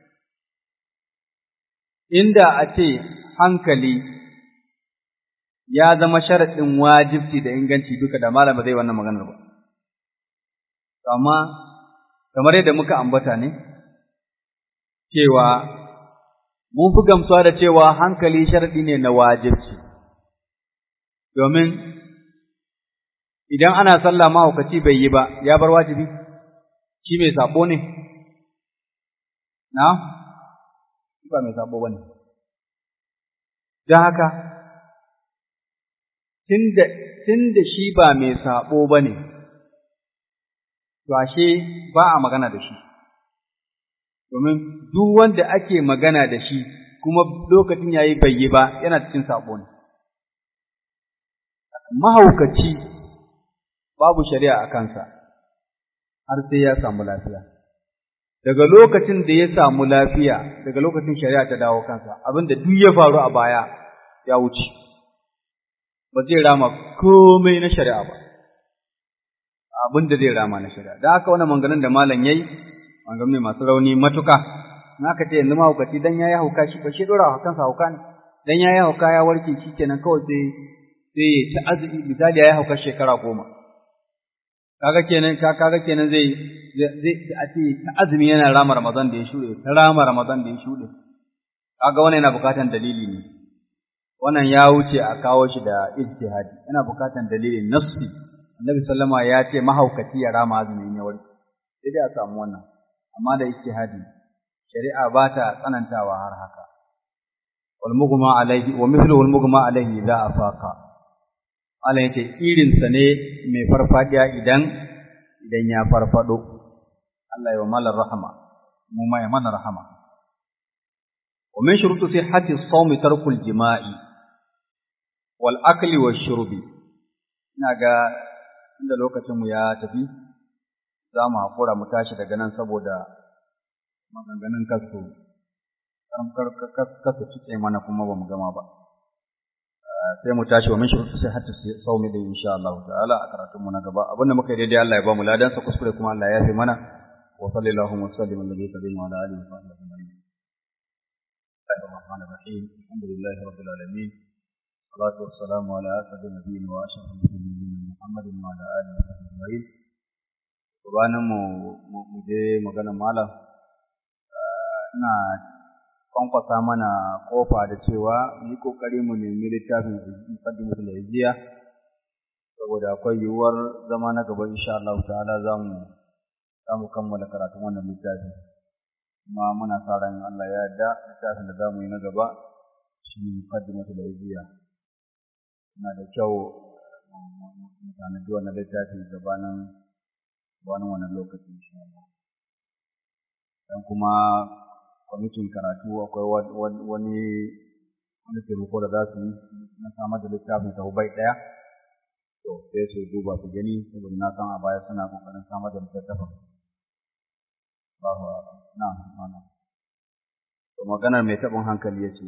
inda a ce hankali ya zama sharaɗin wajibci da inganci duka da malam ba zai wannan maganar ba amma kamar yadda muka ambata ne cewa mun fi gamsuwa da cewa hankali sharaɗi ne na wajibci domin idan ana sallah mahaukaci bai yi ba ya bar wajibi shi mai sabo ne na ba mai sabo ba ne don haka tun da shi ba mai sabo ba ne to ashe ba a magana da shi domin duk wanda ake magana da shi kuma lokacin yayi bai yi ba yana cikin sabo ne mahaukaci babu shari'a a kansa har sai ya samu lafiya daga lokacin da ya samu lafiya daga lokacin shari'a ta dawo kansa abinda duk ya faru a baya ya wuce ba zai rama komai na shari'a ba abin da zai rama na shari'a da haka wannan manganin da malam yayi manganin masu rauni matuka in aka ce yanzu mahaukaci dan yayi hauka shi ba shi dora kansa hauka ne dan yayi hauka ya warke shi kenan kawai sai sai ya ci azumi misali yayi hauka shekara goma kaga kenan ka kaga kenan zai zai a ce ta azumi yana rama ramadan da ya shuɗe ta rama ramadan da ya shuɗe kaga wannan yana bukatan dalili ne wannan ya wuce a kawo shi da ijtihadi yana bukatan dalilin nassi annabi sallama ya ce mahaukaci ya rama azumin ya warke sai dai a samu wannan amma da ijtihadi shari'a ba ta tsanantawa har haka wal mughma alaihi wa mithluhu al mughma alaihi idza afaqa Allah yace irin sa ne mai farfadiya idan idan ya farfado Allah ya mala rahama mu ma ya mana rahama wa min shurutu sihhati as-sawm tarkul jima'i wal akli wash shurbi ina ga inda lokacin mu ya tafi za mu haƙura mu tashi daga nan saboda maganganun kasu kasu cike mana kuma ba mu gama ba sai mu tashi wa min shurutu sai hatta saumi da insha Allah ta'ala a karatun mu na gaba abinda muka yi daidai Allah ya ba mu ladan sa kuskure kuma Allah ya yafe mana wa sallallahu wa sallim ala nabiyina wa ala alihi wa sahbihi الله الرحمن الرحيم الحمد لله رب العالمين والصلاة والسلام على أسعد النبيين وأشرف المرسلين محمد وعلى آله وصحبه أجمعين gabanin mu je magana malam ina kwankwasa mana kofa da cewa yi kokari mu nemi littafin muqaddimatul hijriya saboda akwai yiwuwar zama na gaba insha Allah ta'ala zamu zamu kammala karatun wannan littafi kuma muna sa ran Allah ya yarda littafin da zamu yi na gaba shi muqaddimatul hijriya na da kyau mu tanadi wannan littafi gabanin wani wannan lokaci insha Allah dan kuma kwamitin karatu akwai wani wani taimako da za su yi na samar da littafin bai ɗaya to sai su duba su gani saboda na san a baya suna kokarin samar da littattafin Allahu na mana to maganar mai taɓin hankali yace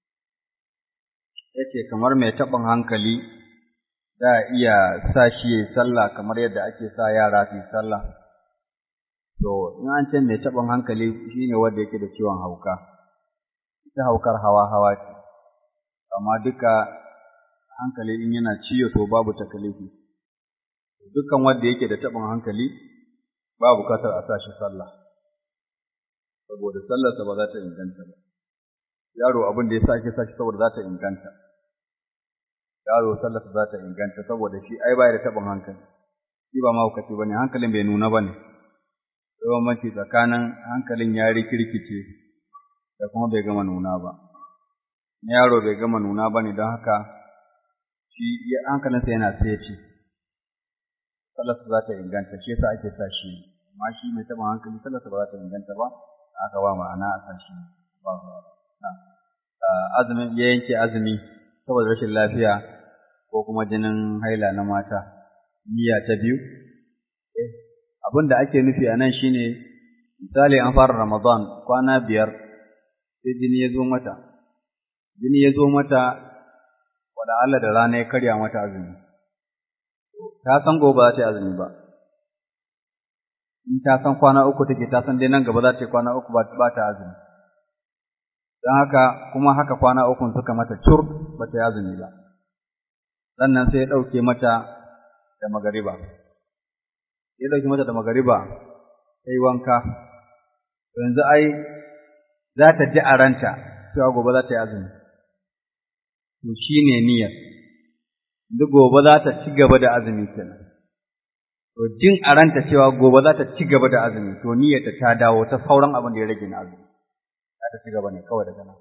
yace kamar mai taɓin hankali za a iya sa shi ya sallah kamar yadda ake sa yara su yi sallah. To, in an ce mai taɓin hankali shi ne wanda yake da ciwon hauka, ita haukar hawa-hawa ce, amma duka hankali in yana ciyo to babu takalifi. Dukkan wanda yake da taɓin hankali ba bukatar a sa shi sallah, saboda sallarsa ba za ta inganta ba. Yaro abin da ya sa ake sa shi saboda za ta inganta. yaro sallarsa za ta inganta saboda shi ai baya da taɓin hankali shi ba mahaukaci ba ne hankalin bai nuna ba ne bambanci tsakanin hankalin ya rikirkice da kuma bai gama nuna ba na yaro bai gama nuna ba ne don haka shi hankalinsa yana ce sallarsa za ta inganta shi yasa ake sa shi amma shi mai taɓin hankali sallarsa ba za ta inganta ba aka ba ma'ana a sa shi ba azumin ya yanke azumi saboda rashin lafiya ko kuma jinin haila na mata niyya ta biyu abin da ake nufi a nan shine misali an fara ramadan kwana biyar sai jini ya zo mata jini ya zo mata wala Allah da rana ya karya mata azumi ta san gobe za ta yi azumi ba in ta san kwana uku take ta san dai nan gaba za ta yi kwana uku ba ta azumi don haka kuma haka kwana ukun suka mata cur ba ta yazumi ba sannan sai ya ɗauke mata da magariba ya ɗauke mata da magariba ta yi wanka yanzu ai za ta ji a ranta cewa gobe za ta yi azumi to shi ne niyyar duk gobe za ta ci gaba da azumi kenan to jin a ranta cewa gobe za ta ci gaba da azumi to niyyarta ta dawo ta sauran abin da ya rage na azumi ta ci gaba ne kawai daga nan.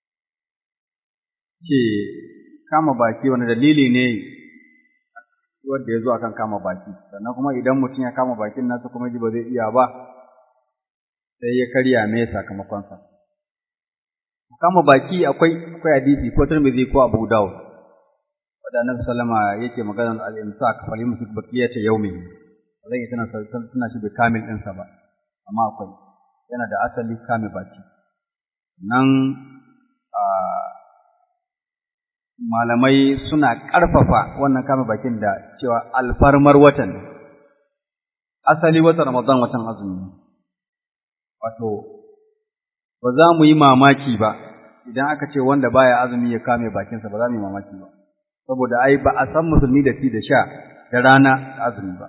Ce kama baki wani dalili ne wanda ya zo akan kama baki, sannan kuma idan mutum ya kama bakin nasa kuma ji ba zai iya ba, sai ya karya me sakamakonsa. Kama baki akwai akwai hadisi ko Tirmidhi ko Abu Dawud. Wanda Annabi sallama yake maganar al-imsak fal yumsik baqiyata yawmihi. Zai tana tana shi da kamil ɗinsa ba, amma akwai yana da asali kame baki. nan malamai suna ƙarfafa wannan kame bakin da cewa alfarmar watan asali watan Ramadan watan azumi wato ba za mu yi mamaki ba idan aka ce wanda baya azumi ya kame bakinsa ba za mu yi mamaki ba saboda ai ba a san musulmi da ci da sha da rana da azumi ba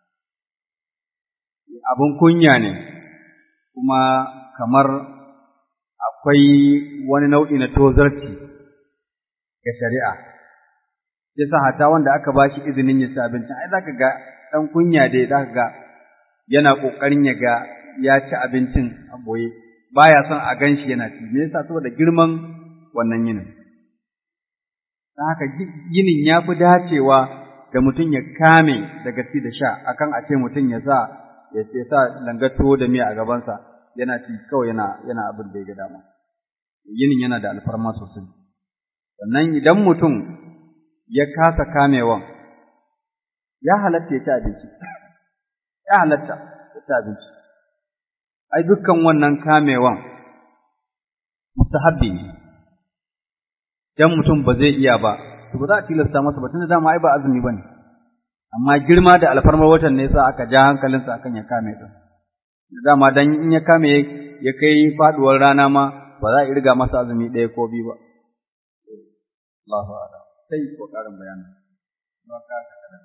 abin kunya ne kuma kamar akwai wani nau'i na tozarci ga shari'a. Yasa hata wanda aka ba shi izinin ya ci abincin, ai zaka ga ɗan kunya dai zaka ga yana ƙoƙarin ya ga ya ci abincin a boye, baya son a gan shi yana ci, me yasa saboda girman wannan yinin. Don haka yinin ya fi dacewa da mutum ya kame daga ci da sha, akan a ce mutum ya sa ya sa langato da miya a gabansa, yana ci kawai yana yana abin da ya ga dama yinin yana da alfarma sosai sannan idan mutum ya kasa kamewan ya halatta ya ci abinci ya halatta ya ci abinci ai dukkan wannan kamewan mustahabbi ne dan mutum ba zai iya ba to ba za a tilasta masa ba tunda dama ai ba azumi bane amma girma da alfarmar watan ne yasa aka ja hankalinsa akan ya kame din dama dan in ya kame ya kai faduwar rana ma ba za a irga masa azumi ɗaya ko biyu ba Allahu a'lam sai ko karin bayani ba ka kada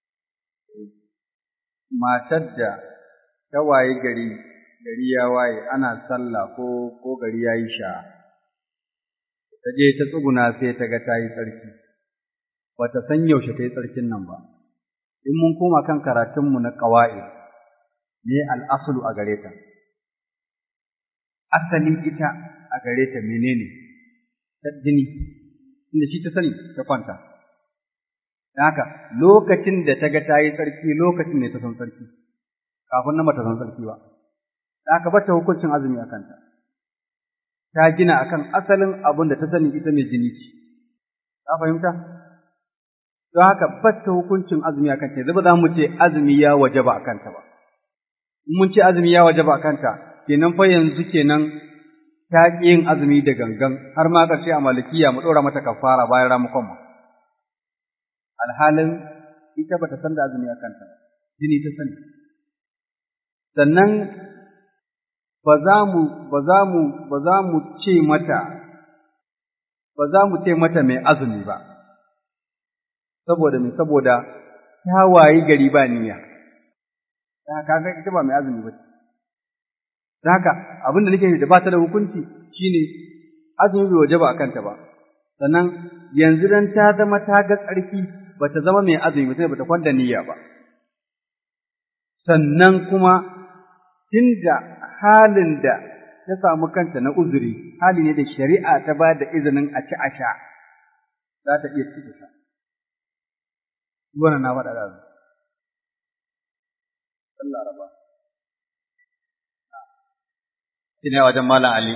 matar da ta waye gari gari ya waye ana sallah ko ko gari ya yi sha ta je ta tsuguna sai ta ga ta yi tsarki ba ta san yaushe ta yi tsarkin nan ba in mun koma kan karatunmu na ƙawa'i ne al'asulu a gare ta asali ita a gare ta menene ta jini inda shi ta sani ta kwanta don haka lokacin da ta ga ta yi tsarki lokacin ne ta san tsarki kafin nan ba ta san tsarki ba don haka bata hukuncin azumi a kanta ta gina akan asalin abin da ta sani ita mai jini ce ka fahimta don haka bata hukuncin azumi a kanta yanzu ba za mu ce azumi ya wajaba a kanta ba in mun ce azumi ya wajaba a kanta kenan fa yanzu kenan ta ƙi yin azumi da gangan har ma ƙarshe a malikiya mu ɗora mata kafara bayan ramukon mu alhalin ita bata san da azumi a kanta jini ta sani sannan ba za mu ba za mu ba za mu ce mata ba za mu ce mata mai azumi ba saboda me saboda ta wayi gari ba niyya ta kaga ita ba mai azumi ba ce haka abin da nake da ba ta da hukunci shine azumi bai wajaba a kanta ba sannan yanzu dan ta zama ta ga tsarki ba ta zama mai azumi ba ta kwanda niyya ba sannan kuma tunda halin da ta samu kanta na uzuri hali ne da shari'a ta ba da izinin a ci a sha za ta iya ci ta sha wannan na faɗa da Allah raba shine wajen Malam Ali.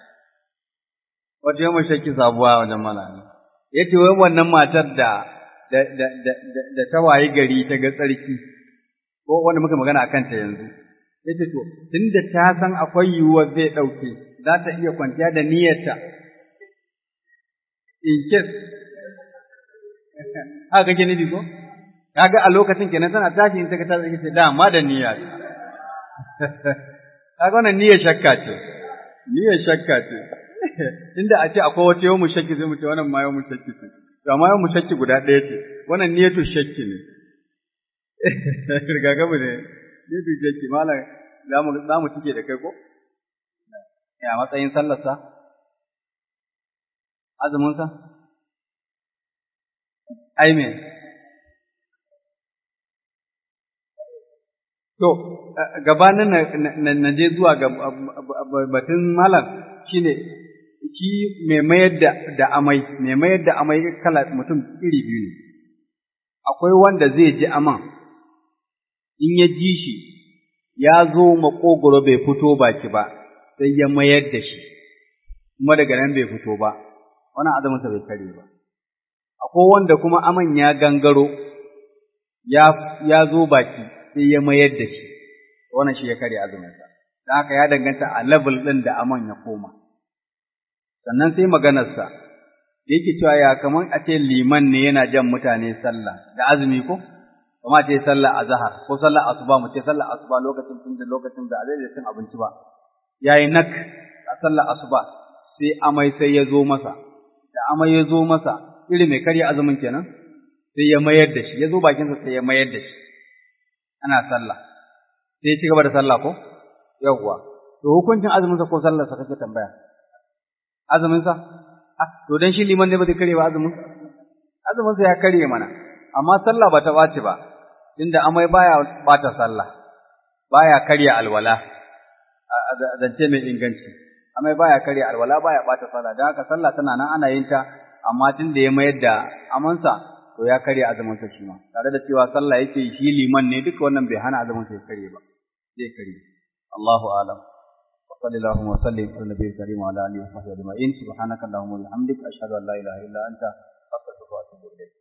Wata yamma shakki sabuwa wajen Malam Ali. Ya ce wai wannan matar da da ta wayi gari ta ga tsarki, ko wanda muka magana a kanta yanzu. Ya ce to, tun da ta san akwai yiwuwar zai ɗauke, za ta iya kwanciya da niyyarta. In case, haka kake nufi ko? Kaga a lokacin kenan tana tashi in ta ga ta tsarki ce dama da niyya. kaga wannan niyyar shakka ce niyyar shakka ce inda a ce akwai wata yawmu shakki sai mu ce wannan ma yawmu shakki ce to amma yawmu shakki guda ɗaya ce wannan niyyatu shakki ne rigakafi ne niyyatu shakki malam za mu za mu cike da kai ko ya matsayin sallarsa azumin sa ai me To, gabanin na je zuwa ga batun malam shi ne, shi mai mayar da amai, mai mayar da amai kala mutum iri biyu ne. Akwai wanda zai ji aman, in ya ji shi, ya zo maƙogoro bai fito baki ba, sai ya mayar da shi, kuma daga nan bai fito ba, wannan azaminsa bai kare ba. Akwai wanda kuma aman ya gangaro, ya zo baki, sai ya mayar da shi wannan shi ya karya azuminsa don haka ya danganta a level ɗin da aman ya koma sannan sai maganarsa da yake cewa ya kamar a ce liman ne yana jan mutane sallah da azumi ko kuma ce sallah azhar ko sallah asuba mu ce sallah asuba lokacin tun da lokacin da azai cin abinci ba yayi nak a sallah asuba sai amai sai ya zo masa da amai ya zo masa iri mai karya azumin kenan sai ya mayar da shi ya zo bakinsa sai ya mayar da shi ana sallah sai ci gaba da sallah ko yawwa to hukuncin azumin sa ko sallar sa kake tambaya azumin sa ah to dan shi liman ne ba zai kare ba azumin azumin sa ya kare mana amma sallah ba ta bace ba inda amai baya bata sallah baya karya alwala zance mai inganci amai baya karya alwala baya bata sallah dan haka sallah tana nan ana yin ta amma tunda ya mayar da amansa to ya karya azumin sa shi ma tare da cewa sallah yake shi liman ne duka wannan bai hana azumin sa ya karye ba zai karye Allahu a'lam wa sallallahu wa sallim ala nabiyil karim wa ala alihi wa sahbihi ajma'in subhanaka allahumma wa bihamdika ashhadu an la ilaha illa anta astaghfiruka wa atubu ilayk